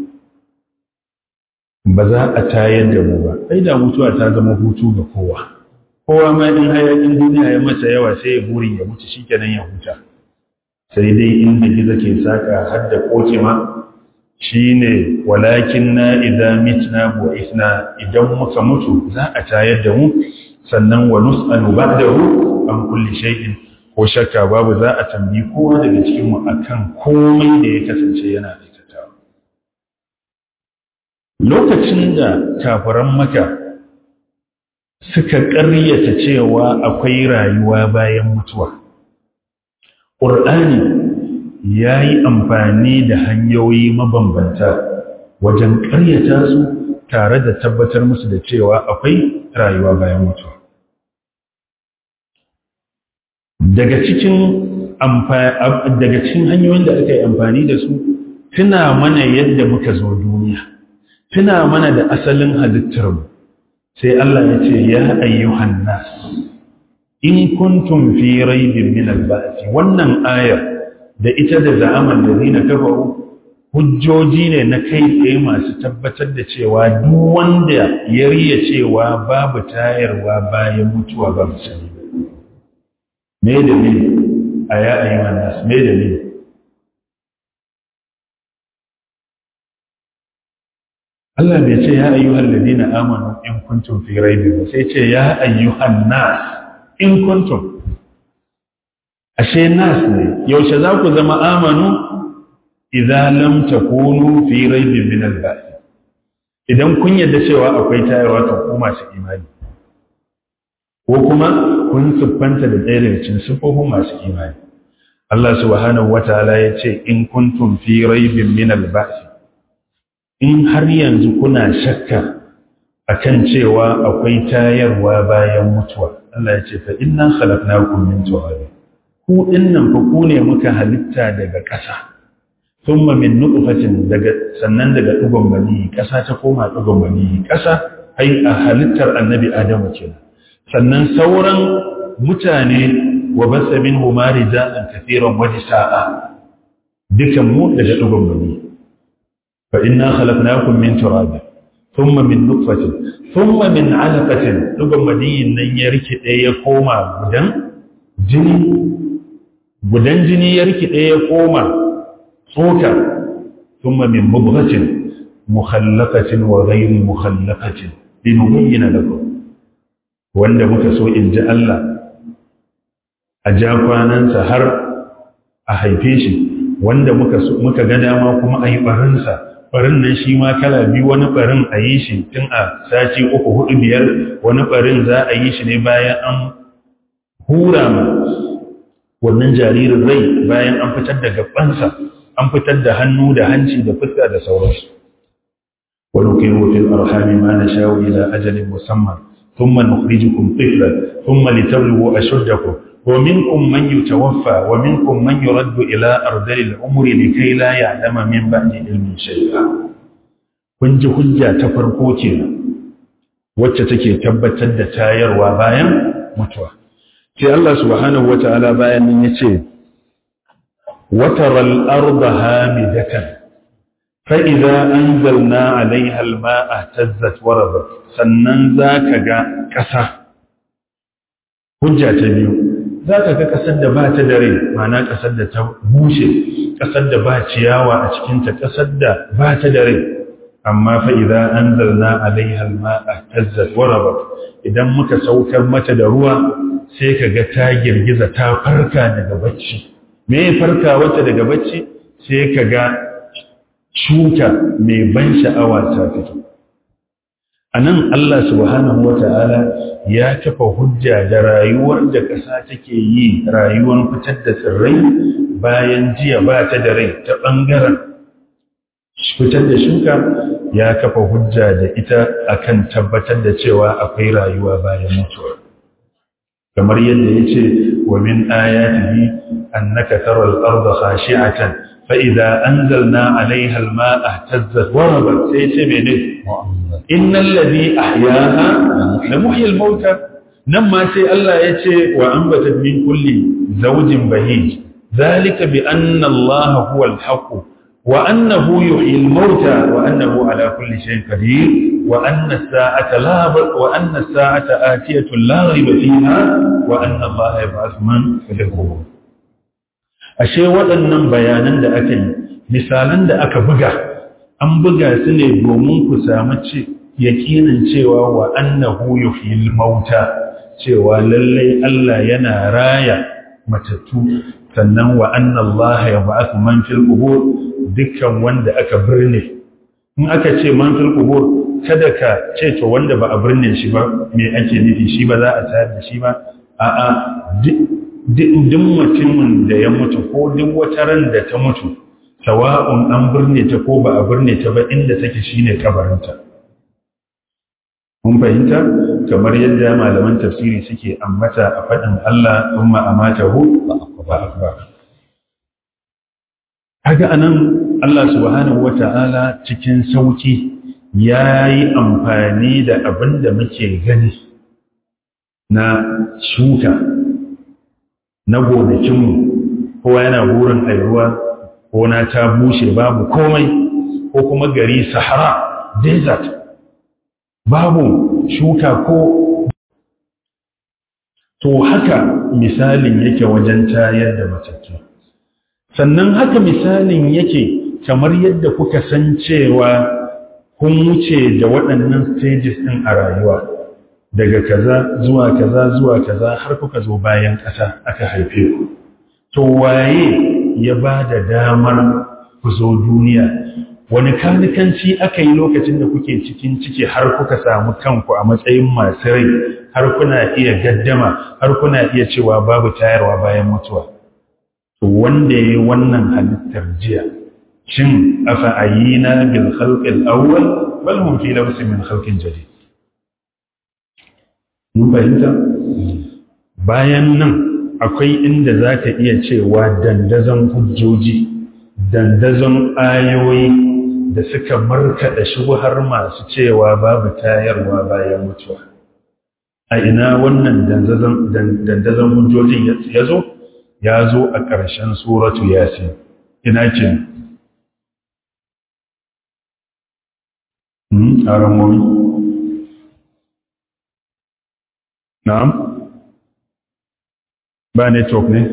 ba za a tayar da mu ba sai da mutuwa ta zama hutu ga kowa kowa ma in hayakin duniya ya masa yawa sai ya burin ya mutu shikenan ya huta sai dai inda gizo ke saka har da koke ma shine walakin na idza mitna bu'ithna idan muka mutu za a tayar da mu sannan wa nus'alu ba'dahu an kulli shay'in ko shakka babu za a tambayi kowa daga cikin mu akan komai da ya kasance yana aikatawa lokacin da kafiran maka suka ƙaryata cewa akwai rayuwa bayan mutuwa ƙur'ani ya yi amfani da hanyoyi mabambanta wajen ƙaryata su tare da tabbatar musu da cewa akwai rayuwa bayan mutuwa daga cikin daga cikin hanyoyin da aka yi amfani da su tuna mana yadda muka zo duniya tuna mana da asalin halittarmu sai Allah ya ce ya ayyuhan nas in kuntum fi raibin min al-ba'th wannan ayar da ita da za'aman da zina kafaru hujjoji ne na kai tsaye masu tabbatar da cewa duk wanda ya riya cewa babu tayarwa bayan mutuwa ba musulmi me da me a ya ayyuhan nas me da me Allah bai ce ya ayyuhal ladina amanu in kuntum fi raibin ba sai ce ya ayyuhan nas in kuntum ashe nas ne yaushe za ku zama amanu idza lam takunu fi raibin min al-ba'th idan kun yadda cewa akwai tayarwa to ku masu imani ko kuma kun siffanta da ɗaya daga cikin siffofin masu imani Allah subhanahu wataala ya ce in kuntum fi raibin min al-ba'th in har yanzu kuna shakka akan cewa akwai tayarwa bayan mutuwa Allah ya ce fa inna khalaqnakum min turab ku dinnan fa ku ne muka halitta daga ƙasa thumma min nutfatin daga sannan daga dugon bani ƙasa ta koma dugon bani ƙasa ai a halittar annabi Adamu kenan sannan sauran mutane wa basa minhu marijan kathiran wa nisaa dukan mu daga dugon bani فإنا خلقناكم من تراب ثم من نطفة ثم من علقة لقم مدين نن يركي ɗaya koma gudan jini gudan jini ya riki ɗaya koma tsoka thumma min mubghatin mukhallaqatin wa ghayri mukhallaqatin linubayyana lakum wanda muka so in ji Allah a ja kwanansa har a haife shi wanda muka muka ga dama kuma a yi barinsa barin nan shi ma kala biyu wani barin a yi shi tun a sati uku hudu biyar wani barin za a yi shi ne bayan an hura ma wannan jaririn rai bayan an fitar da gabansa an fitar da hannu da hanci da fuska da sauransu wani kai fil arhami ma na shawo ila ajalin musamman ثم نخرجكم طفلا ثم لتبلغوا أشدكم ومنكم من يتوفى ومنكم من يرد إلى أرذل العمر لكي لا يعلم من بعد علم شيئا kun ji hujja ta farko kenan wacce take tabbatar da tayarwa bayan mutuwa sai Allah subhanahu wata'ala bayan nan yace وترى الأرض هامدة فإذا أنزلنا عليها الماء اهتزت وربت sannan za ka ga ƙasa hujja ta biyu za ka ga ƙasar da ba ta da rai mana ƙasar da ta bushe ƙasar da ba ciyawa a cikinta ƙasar da ba ta da rai amma fa idan an zarna alaiha alma'a tazzat warabat idan muka saukar mata da ruwa sai ka ga ta girgiza ta farka daga bacci me ya farka wata daga bacci sai ka ga shuka mai ban sha'awa ta fito a nan Allah subhanahu wa ta'ala ya kafa hujja da rayuwar da ƙasa take yi rayuwar fitar da tsirrai bayan jiya ba ta da rai ta ɓangaren fitar da shuka ya kafa hujja da ita akan tabbatar da cewa akwai rayuwa bayan mutuwa kamar yadda ya ce wa min ayatihi annaka taral arda khashi'atan fa idza anzalna 'alayha al-ma'a ihtazzat wa rabat sai ce mene innal ladhi ahyaha la muhyi al-mauta nan ma sai Allah ya ce wa anbatat min kulli zawjin bahij dhalika bi anna Allah huwa al-haqq وأنه يحيي الموتى وأنه على كل شيء قدير وأن الساعة لا وأن الساعة آتية لا ريب فيها وأن الله يبعث من في القبور ashe waɗannan bayanan da aka yi misalan da aka buga an buga su ne domin ku samu yakinin cewa wa annahu yuhyil mauta cewa lallai Allah yana raya matattu sannan wa anna Allah yab'athu man fil qubur dukkan wanda aka birne in aka ce man fil qubur kada ka ce to wanda ba a birne shi ba me ake nufi shi ba za a tayar da shi ba a'a duk mutumin da ya mutu ko duk wata ran da ta mutu sawa'un an birne ta ko ba a birne ta ba inda take shine kabarinta mun fahimta kamar yadda malaman tafsiri suke ambata a faɗin Allah umma amatahu ba akbar Haga anan Allah subhanahu wata'ala cikin sauki ya yi amfani da abin da muke gani na shuka na gonakinmu kowa yana burin airuwa gona ta bushe babu komai ko kuma gari sahara desert babu shuka ko to haka misalin yake wajen tayar da matattu sannan haka misalin yake kamar yadda kuka san cewa kun wuce da waɗannan stages ɗin a rayuwa daga kaza zuwa kaza zuwa kaza har kuka zo bayan ƙasa aka haife ku to waye ya ba da damar ku zo duniya wani kanikanci aka yi lokacin da kuke cikin ciki har kuka samu kanku a matsayin masu rai har kuna iya gaddama har kuna iya cewa babu tayarwa bayan mutuwa to wanda ya yi wannan halittar jiya shin afa ayina bil khalqil awwal bal hum fi labsin min khalqin jadid mun fahimta bayan nan akwai inda zaka iya cewa dandazon hujjoji dandazon ayoyi da suka markaɗa shubhar masu cewa babu tayarwa bayan mutuwa a ina wannan dandazon hujjojin ya zo ya zo a ƙarshen suratu yasin ina ce a ramomi na'am ba network ne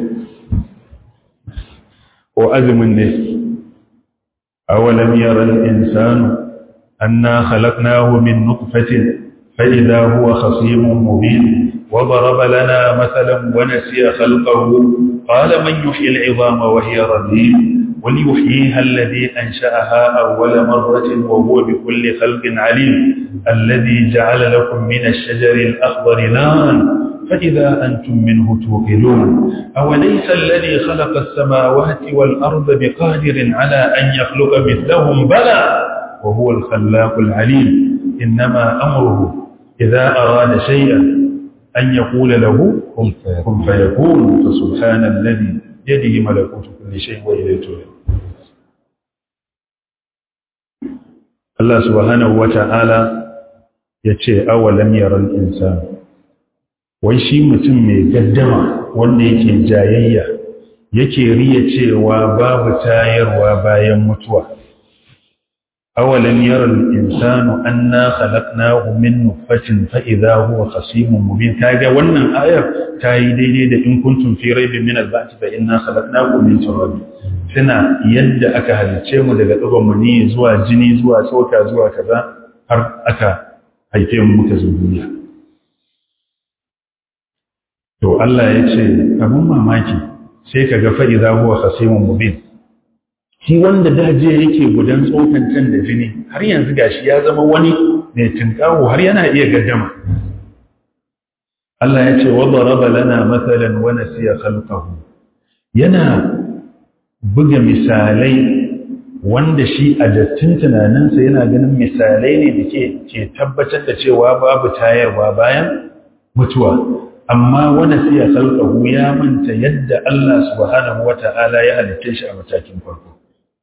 ko azumin ne awalam yara al-insanu anna khalaqnahu min nutfatin fa idha huwa khasimun mubin وضرب لنا مثلا ونسي خلقه قال من يحيي العظام وهي رميم وليحييها الذي أنشأها أول مرة وهو بكل خلق عليم الذي جعل لكم من الشجر الأخضر نارا فإذا أنتم منه توقدون أوليس الذي خلق السماوات والأرض بقادر على أن يخلق مثلهم بلى وهو الخلاق العليم إنما أمره إذا أراد شيئا أن يقول له كن فيكون فسبحان الذي يده ملكوت كل شيء وإليه ترجع Allah subhanahu wa ta'ala ya ce, awalam yaran insan, wai shi mutum mai gaddama wanda yake jayayya yake riya cewa babu tayarwa bayan mutuwa awalan yara al-insanu anna khalaqnahu min nutfatin fa idha huwa khasimun mubin kaga wannan ayar ta yi daidai da in kuntum fi raibin min al-ba'th fa inna khalaqnakum min turab suna yadda aka halice mu daga dugon mani zuwa jini zuwa tsoka zuwa kaza har aka haife mu muka zo duniya to Allah ya ce abun mamaki sai ka ga fa'iza huwa khasimun mubin shi wanda daje yake gudan tsokan can da jini har yanzu gashi ya zama wani mai tinkawo har yana iya gaddama Allah ya ce wa daraba lana mathalan wa nasiya khalqahu yana buga misalai wanda shi a dattin tunaninsa yana ganin misalai ne da ke ke tabbatar da cewa babu tayarwa bayan mutuwa amma wani siya salƙahu ya manta yadda Allah subhanahu wa ta'ala ya halitta shi a matakin farko.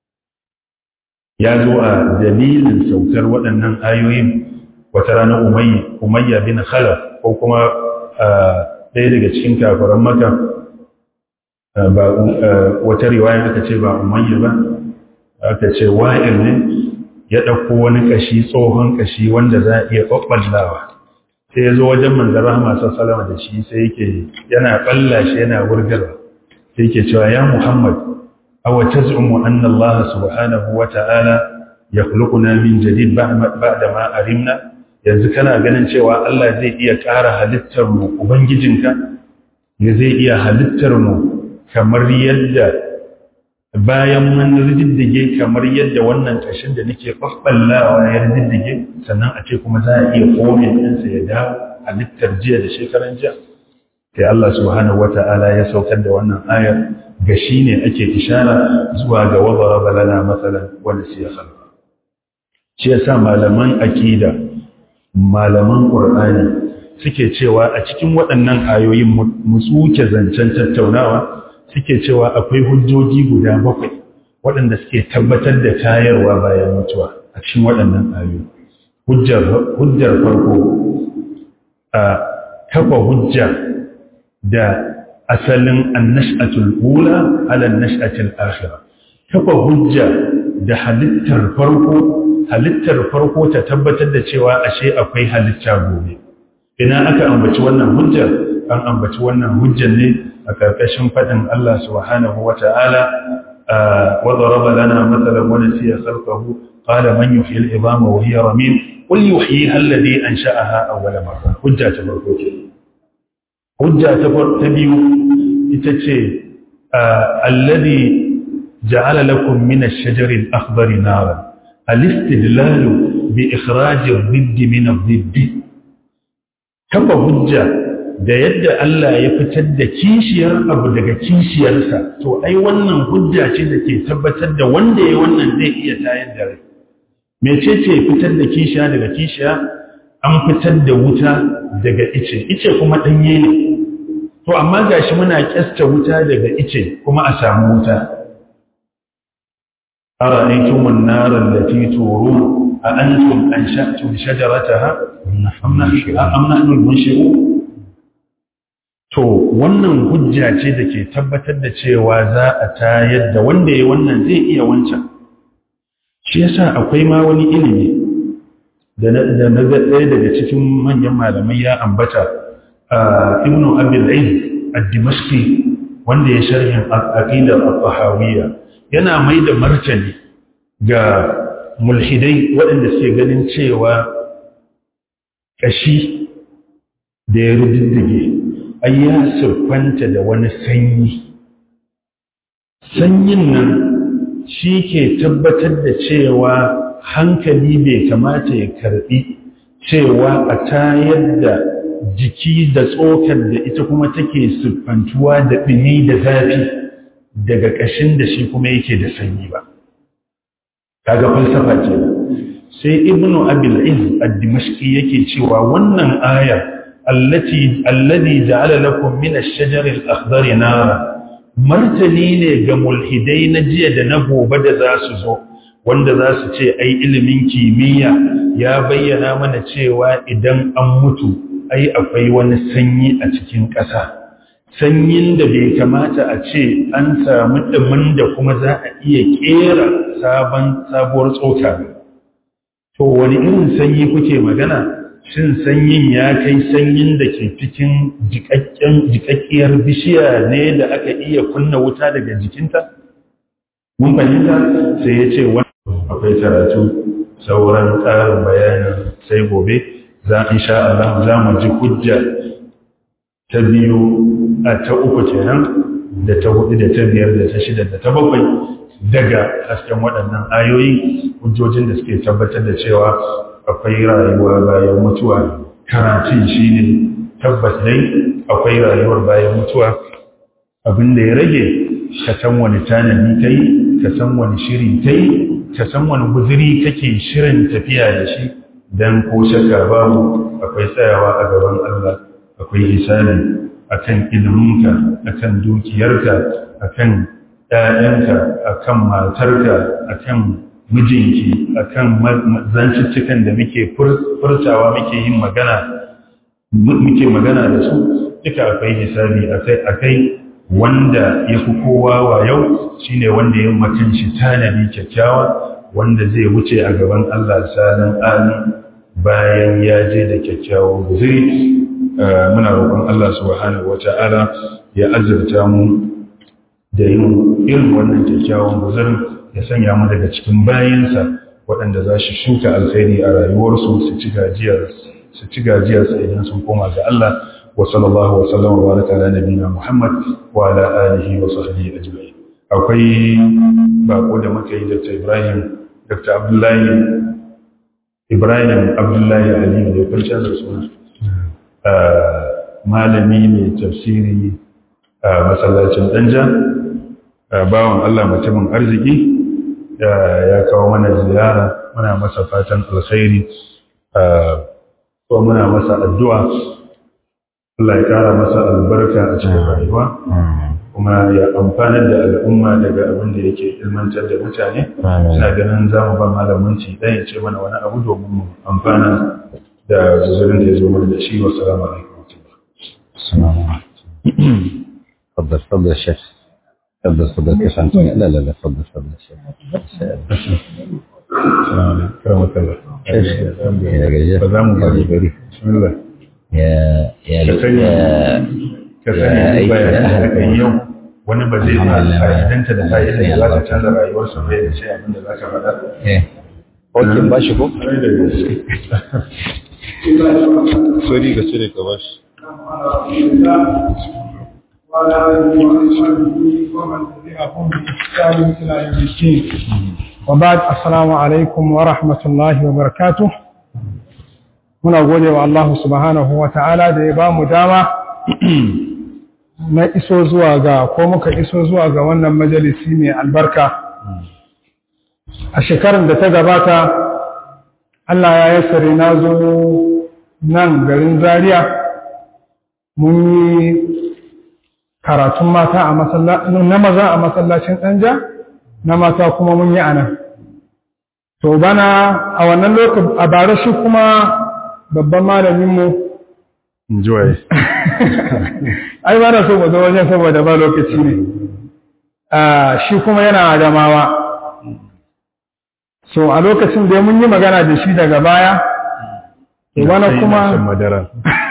Ya zo a dalilin saukar waɗannan ayoyin wata rana umayya bin khalaf ko kuma ɗaya daga cikin kafaran maka wata riwaya aka ce ba umayya ba aka ce wa'ir ne ya ɗauko wani ƙashi tsohon ƙashi wanda za a iya ɓaɓɓallawa sai ya zo wajen manzan rahama salama da shi sai yake yana balla shi yana wurgarwa sai yake cewa ya muhammad a wace zu'umu an Allah subhanahu wa ta'ala ya kulukuna min jadid ba da ma arimna yanzu kana ganin cewa Allah zai iya ƙara halittar mu ubangijinka ya zai iya halittar mu kamar yadda bayan mun riddige kamar yadda wannan kashin da nake faffallawa ya riddige sannan a ce kuma za a iya komin ɗinsa ya dawo halittar jiya da shekaran jiya sai Allah subhanahu wata'ala ya saukar da wannan ayar ga shi ne ake ishara zuwa ga wazara balana matsalan wanda su ya khalqa shi yasa malaman akida malaman qur'ani suke cewa a cikin waɗannan ayoyin mu tsuke zancen tattaunawa suke cewa akwai hujjoji guda bakwai waɗanda suke tabbatar da tayarwa bayan mutuwa a cikin waɗannan ayoyi. Hujjar farko a kafa hujja da asalin annash'atul ula ala nash'atul akhirah. Kafa hujja da halittar farko halittar farko ta tabbatar da cewa ashe akwai halitta gobe. Ina aka ambaci wannan hujjar an ambaci wannan hujjar ne a ƙarƙashin faɗin Allah subhanahu wa ta'ala wa zaraba lana matsalan wani siya sarkahu ƙada man yi fil ibama wa hiya ramin ƙul yi wahi hallade an sha'aha a wala marra hujja ta farko ce hujja ta biyu ita ce alladi ja'ala lakum min ash-shajari al-akhdari naran al-istidlalu bi ikhraj ar-ridd min ad-didd kafa hujja da yadda Allah ya fitar da kishiyar abu daga kishiyarsa to ai wannan hujja ce da ke tabbatar da wanda ya wannan zai iya tayar da rai mece ce fitar da kishiya daga kishiya an fitar da wuta daga ice ice kuma danye ne to amma gashi muna kyasta wuta daga ice kuma a samu wuta ara'aytum an-nar allati turun a antum ansha'tum shajarataha am nahnu al-munshi'un To, wannan hujja ce da ke tabbatar da cewa za a tayar da wanda ya wannan zai iya wancan. Shi yasa akwai ma wani ilimi da na ɗaya daga cikin manyan malamai ya ambata a Ibn Abil Aid ad-Dimashqi wanda ya sharhin aqidar al-Tahawiyya yana mai da martani ga mulhidai waɗanda suke ganin cewa kashi da ya rududdige ai ya siffanta da wani sanyi sanyin nan shi ke tabbatar da cewa hankali bai kamata ya karbi cewa a tayar da jiki da tsokar da ita kuma take siffantuwa da ɗini da zafi daga ƙashin da shi kuma yake da sanyi ba kaga falsafa ce sai ibnu abil iz ad-dimashqi yake cewa wannan aya allati alladhi ja'ala lakum min ash-shajar al-akhdar nara martani ne ga mulhidai na jiya da na gobe da za su zo wanda za su ce ai ilimin kimiyya ya bayyana mana cewa idan an mutu ai akwai wani sanyi a cikin ƙasa sanyin da bai kamata a ce an samu ɗumin da kuma za a iya ƙera sabon sabuwar tsoka ba to wani irin sanyi kuke magana shin sanyin ya kai sanyin da ke cikin jikakkiyar bishiya ne da aka iya kunna wuta daga jikinta mun fahimta sai ya ce wani akwai karatu sauran ƙarin bayanin sai gobe za in sha Allah za mu ji hujja ta biyu a ta uku kenan da ta hudu da ta biyar da ta shida da ta bakwai daga hasken waɗannan ayoyi hujjojin da suke tabbatar da cewa akwai rayuwa bayan mutuwa karatun shi ne tabbas dai akwai rayuwar bayan mutuwa abin da ya rage ka san wani tanadi ka yi ka san wani shiri ka yi ka san wani guziri kake shirin tafiya da shi don ko shakka babu akwai tsayawa a gaban Allah akwai hisabi akan iliminka akan dukiyarka akan ‘ya'yanka akan matarka akan mijinki akan zanciccikan da muke furtawa muke yin magana muke magana da su duka akwai hisabi akai wanda ya fi kowa wa yau shine wanda ya makan shi tanadi kyakkyawa wanda zai wuce a gaban Allah sanan amin bayan ya je da kyakkyawan guzuri muna roƙon Allah subhanahu wata'ala ya azurta mu da yin irin wannan kyakkyawan guzurin ya sanya mu daga cikin bayansa waɗanda za su shuka alkhairi a rayuwarsu su ci gajiyar su ci gajiyarsa idan sun koma ga Allah wa sallallahu wa sallam wa baraka ala nabiyina Muhammad wa ala alihi wa sahbihi ajma'in akwai bako da muka yi Dr. Ibrahim Dr. Abdullahi Ibrahim Abdullahi Ali da kwanciyar da suna malami mai tafsiri a masallacin danja bawan Allah mutumin arziki ya kawo mana ziyara muna masa fatan alkhairi ko muna masa addu'a Allah ya kara masa albarka a cikin rayuwa kuma ya amfanar da al'umma daga abin da yake ilmantar da mutane ina ganin za mu ba malamin ci ɗaya ce mana wani abu domin mu amfana da zuzurin da ya zo mana da shi wa salamu alaikum تفضل تفضل الشيخ تفضل تفضل كيف انت لا لا لا تفضل تفضل الشيخ السلام عليكم كرمك الله يا رجال فزام حبيبي. بسم الله يا يا ka sani يا ka sani Ya duk aiki bayanan da da aka yi yau wani ba zai ma Alhamdulillah. fa'idanta da fa'idar da za ta Allah. canza rayuwarsa ba ya ce abin da za ka faɗa ايه اوكي ماشي كو Kwarai da gaske. سوري كسوري كباش وعلى آله وأصحابه ومن تبعهم بإحسان إلى يوم الدين وبعد السلام عليكم ورحمة الله وبركاته muna gode wa Allah subhanahu wa ta'ala da ya ba mu dama na iso zuwa ga ko muka iso zuwa ga wannan majalisi mai albarka a shekarun da ta gabata Allah ya yassare na zo nan garin Zaria mun yi karatun mata a masallacin na maza a masallacin ɗanja na mata kuma mun yi a nan to bana a wannan lokacin a bara shi kuma babban malaminmu Enjoy. ai ba na so mu zo wajen saboda ba lokaci ne Ah, shi kuma yana adamawa so a lokacin da mun yi magana da shi daga baya to bana Sai kuma na shan madara.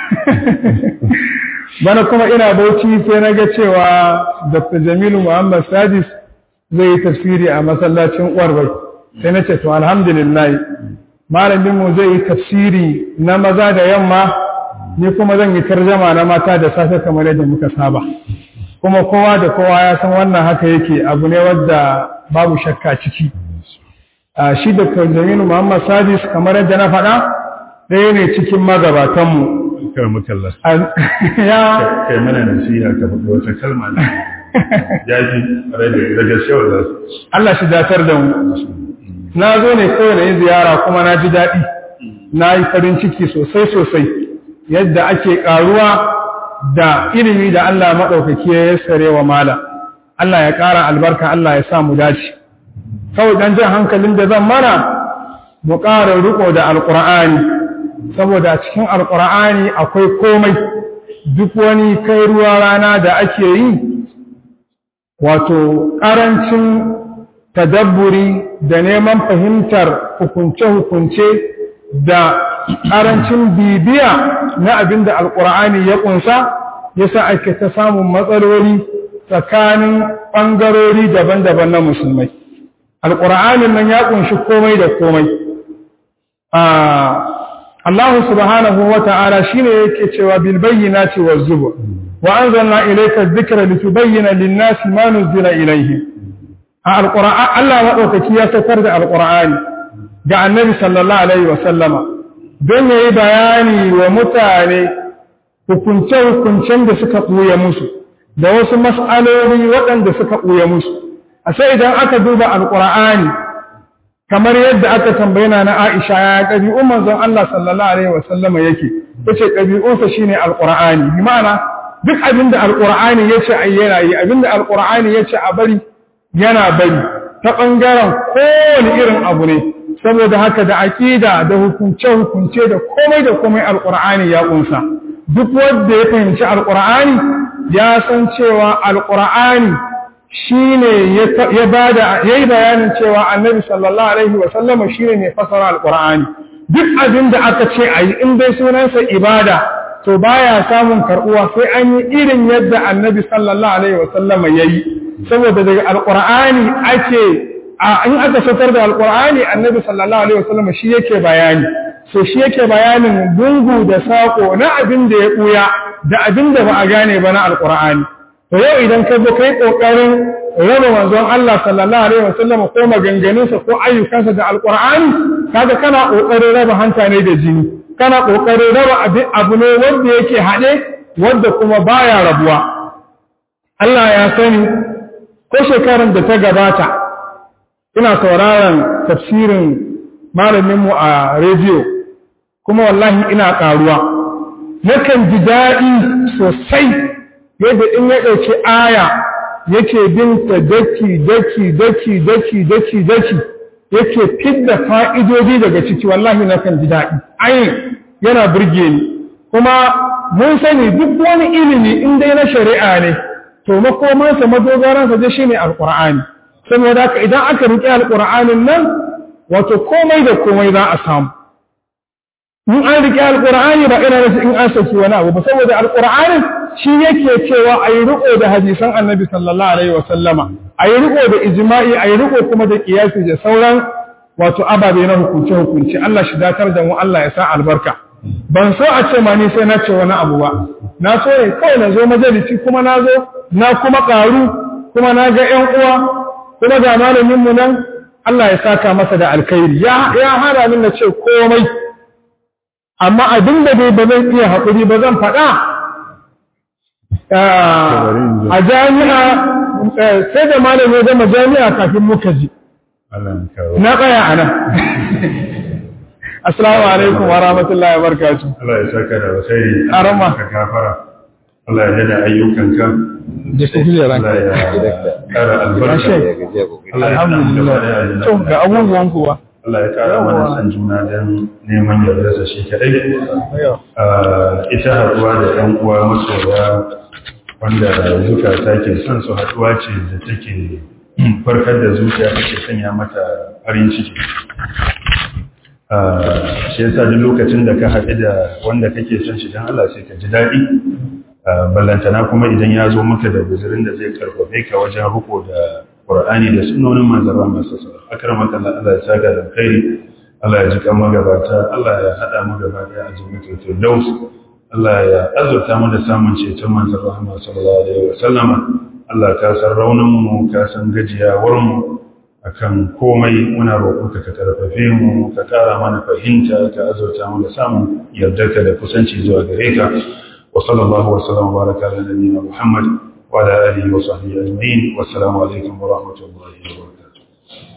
bana kuma ina bauchi sai na ga cewa dr jamilu muhammad sadis zai yi tafsiri a masallacin ƙwarbai sai na ce to alhamdulillah malaminmu zai yi tafsiri na maza da yamma ni kuma zan yi tarjama na mata da safe kamar yadda muka saba kuma kowa da kowa ya san wannan haka yake abu ne wadda babu shakka ciki a shi dr jamilu muhammad sadis kamar yadda na faɗa ɗaya ne cikin magabatanmu Karamuka Allah. An- ya Kai mana nasiha ka faɗi wata kalma ne. Ya ji rai da da gaske wallah. Allah shi datar da mu na zo ne kawai na yi ziyara kuma na ji daɗi na yi farin ciki sosai sosai yadda ake ƙaruwa da ilimi da Allah maɗaukaki ya yassare wa mala Allah ya ƙara albarka Allah ya sa mu dace kawai dan jan hankalin da zan mana mu ƙara riko da alƙur'ani saboda a cikin alƙur'ani akwai komai duk wani kai ruwa rana da ake yi wato ƙarancin tadabburi da neman fahimtar hukunce-hukunce da ƙarancin bibiya na abin da alƙur'ani ya ƙunsa yasa ake ta samun matsaloli tsakanin ɓangarori daban-daban na musulmai alƙur'anin nan ya ƙunshi komai da komai Allah subhanahu wa ta'ala shi ne yake cewa bilbayyana ce wa zuba wa an zanna ilaika zikira litubayyana linnasi ma nuzila ilaihim a alƙur'an Allah maɗaukaki ya saukar da alƙur'ani ga annabi sallallahu alaihi wa sallama don ya yi bayani wa mutane hukunce-hukuncen da suka ɓuya musu da wasu mas'aloli waɗanda suka ɓuya musu a sai idan aka duba alƙur'ani kamar yadda aka tambayina na Aisha ya ƙabi'un manzon Allah sallallahu alaihi wa sallama yake yace ƙabi'unsa shine alƙur'ani bi ma'ana duk abinda alƙur'ani yace ai yana yi abinda alƙur'ani yace a bari yana bari ta ɓangaren kowane irin abu ne saboda haka da aƙida da hukunce-hukunce da komai da komai alƙur'ani ya ƙunsa duk wanda ya fahimci alƙur'ani ya san cewa alƙur'ani shi ne ya bada ya yi bayanin cewa annabi sallallahu alaihi wasallama shi ne mai fasara alƙur'ani duk abin da aka ce a yi in dai sunansa ibada to baya samun karɓuwa sai an yi irin yadda annabi sallallahu alaihi wasallama ya yi saboda daga alƙur'ani ake in aka saukar da alƙur'ani annabi sallallahu alaihi wasallam shi yake bayani so shi yake bayanin gungu da sako na abin da ya ɓuya da abin da ba a gane ba na alƙur'ani to yau idan ka zo kai ƙoƙarin raba manzon Allah sallallahu alaihi wasallam ko maganganunsa ko ayyukansa da alƙur'ani kaga kana ƙoƙarin raba hanta ne da jini kana ƙoƙarin raba abu ne wanda yake haɗe wanda kuma baya rabuwa Allah ya sani ko shekarar da ta gabata ina sauraron tafsirin malaminmu a rediyo kuma wallahi ina ƙaruwa nakan ji daɗi sosai yadda in ya ɗauki aya yake binta daki daki daki daki daki daki yake fidda fa'idodi daga ciki wallahi nakan ji daɗi ayin yana burge ni kuma mun sani duk wani ilimi in dai na shari'a ne to makomansa madogaransa dai shine alqur'ani saboda haka idan aka riƙe alqur'anin nan wato komai da komai za a samu in an riƙe alqur'ani ba ina nasu in an saki wani abu ba saboda alqur'anin shi yake cewa ayi riƙo da hadisan annabi sallallahu alaihi wasallama ayi riƙo da ijma'i ayi riƙo kuma da qiyasi da sauran wato ababe na hukunce hukunci Allah shi datar da mu Allah ya sa albarka ban so a ce ma ni sai na ce wani abu ba na so ne kawai na zo majalisi kuma na zo na kuma ƙaru kuma na ga ‘yan uwa kuma ga malaminmu nan Allah ya saka masa da alkhairi ya hana min na ce komai amma abin da bai ba zan iya haƙuri ba zan faɗa a jami'a sai da malamin ya zama jami'a kafin muka ji na tsaya a nan Assalamu alaikum wa rahmatullahi wa barakatuh. Allah ya saka da alkhairi. Arama. Ka gafara. Allah ya dada ayyukanka. Da su hile ranka. Allah ya kara albarka. Allah ya Alhamdulillah. To ga abubuwan kuwa. Allah ya kara mana san juna don neman yardarsa shi kadai. Ita haɗuwa da ‘yan uwa masoya wanda zukata ke son su haɗuwa ce da take farkar da zuciya take sanya mata farin ciki. shi yasa duk lokacin da ka haɗu da wanda kake son shi don Allah sai ka ji daɗi ballantana kuma idan ya zo maka da guzurin da zai karfafe ka wajen riko da Qur'ani da sunnonin manzara masu sa akramaka Allah Allah ya saka da khairi Allah ya ji kan magabata Allah ya hada mu gaba da azumatul firdaus Allah ya azurta mu da samun ceton manzon Muhammad sallallahu alaihi wasallama Allah ka san raunin mu ka san gajiyawar mu akan komai muna roƙonka ka karfafe mu ka ƙara mana fahimta ka azurta mu da samun yardarka da kusanci zuwa gare ka wa sallallahu wa sallam baraka ala nabiyyina Muhammad wa ala alihi wa sahbihi ajma'in wa assalamu alaikum wa rahmatullahi wa barakatuh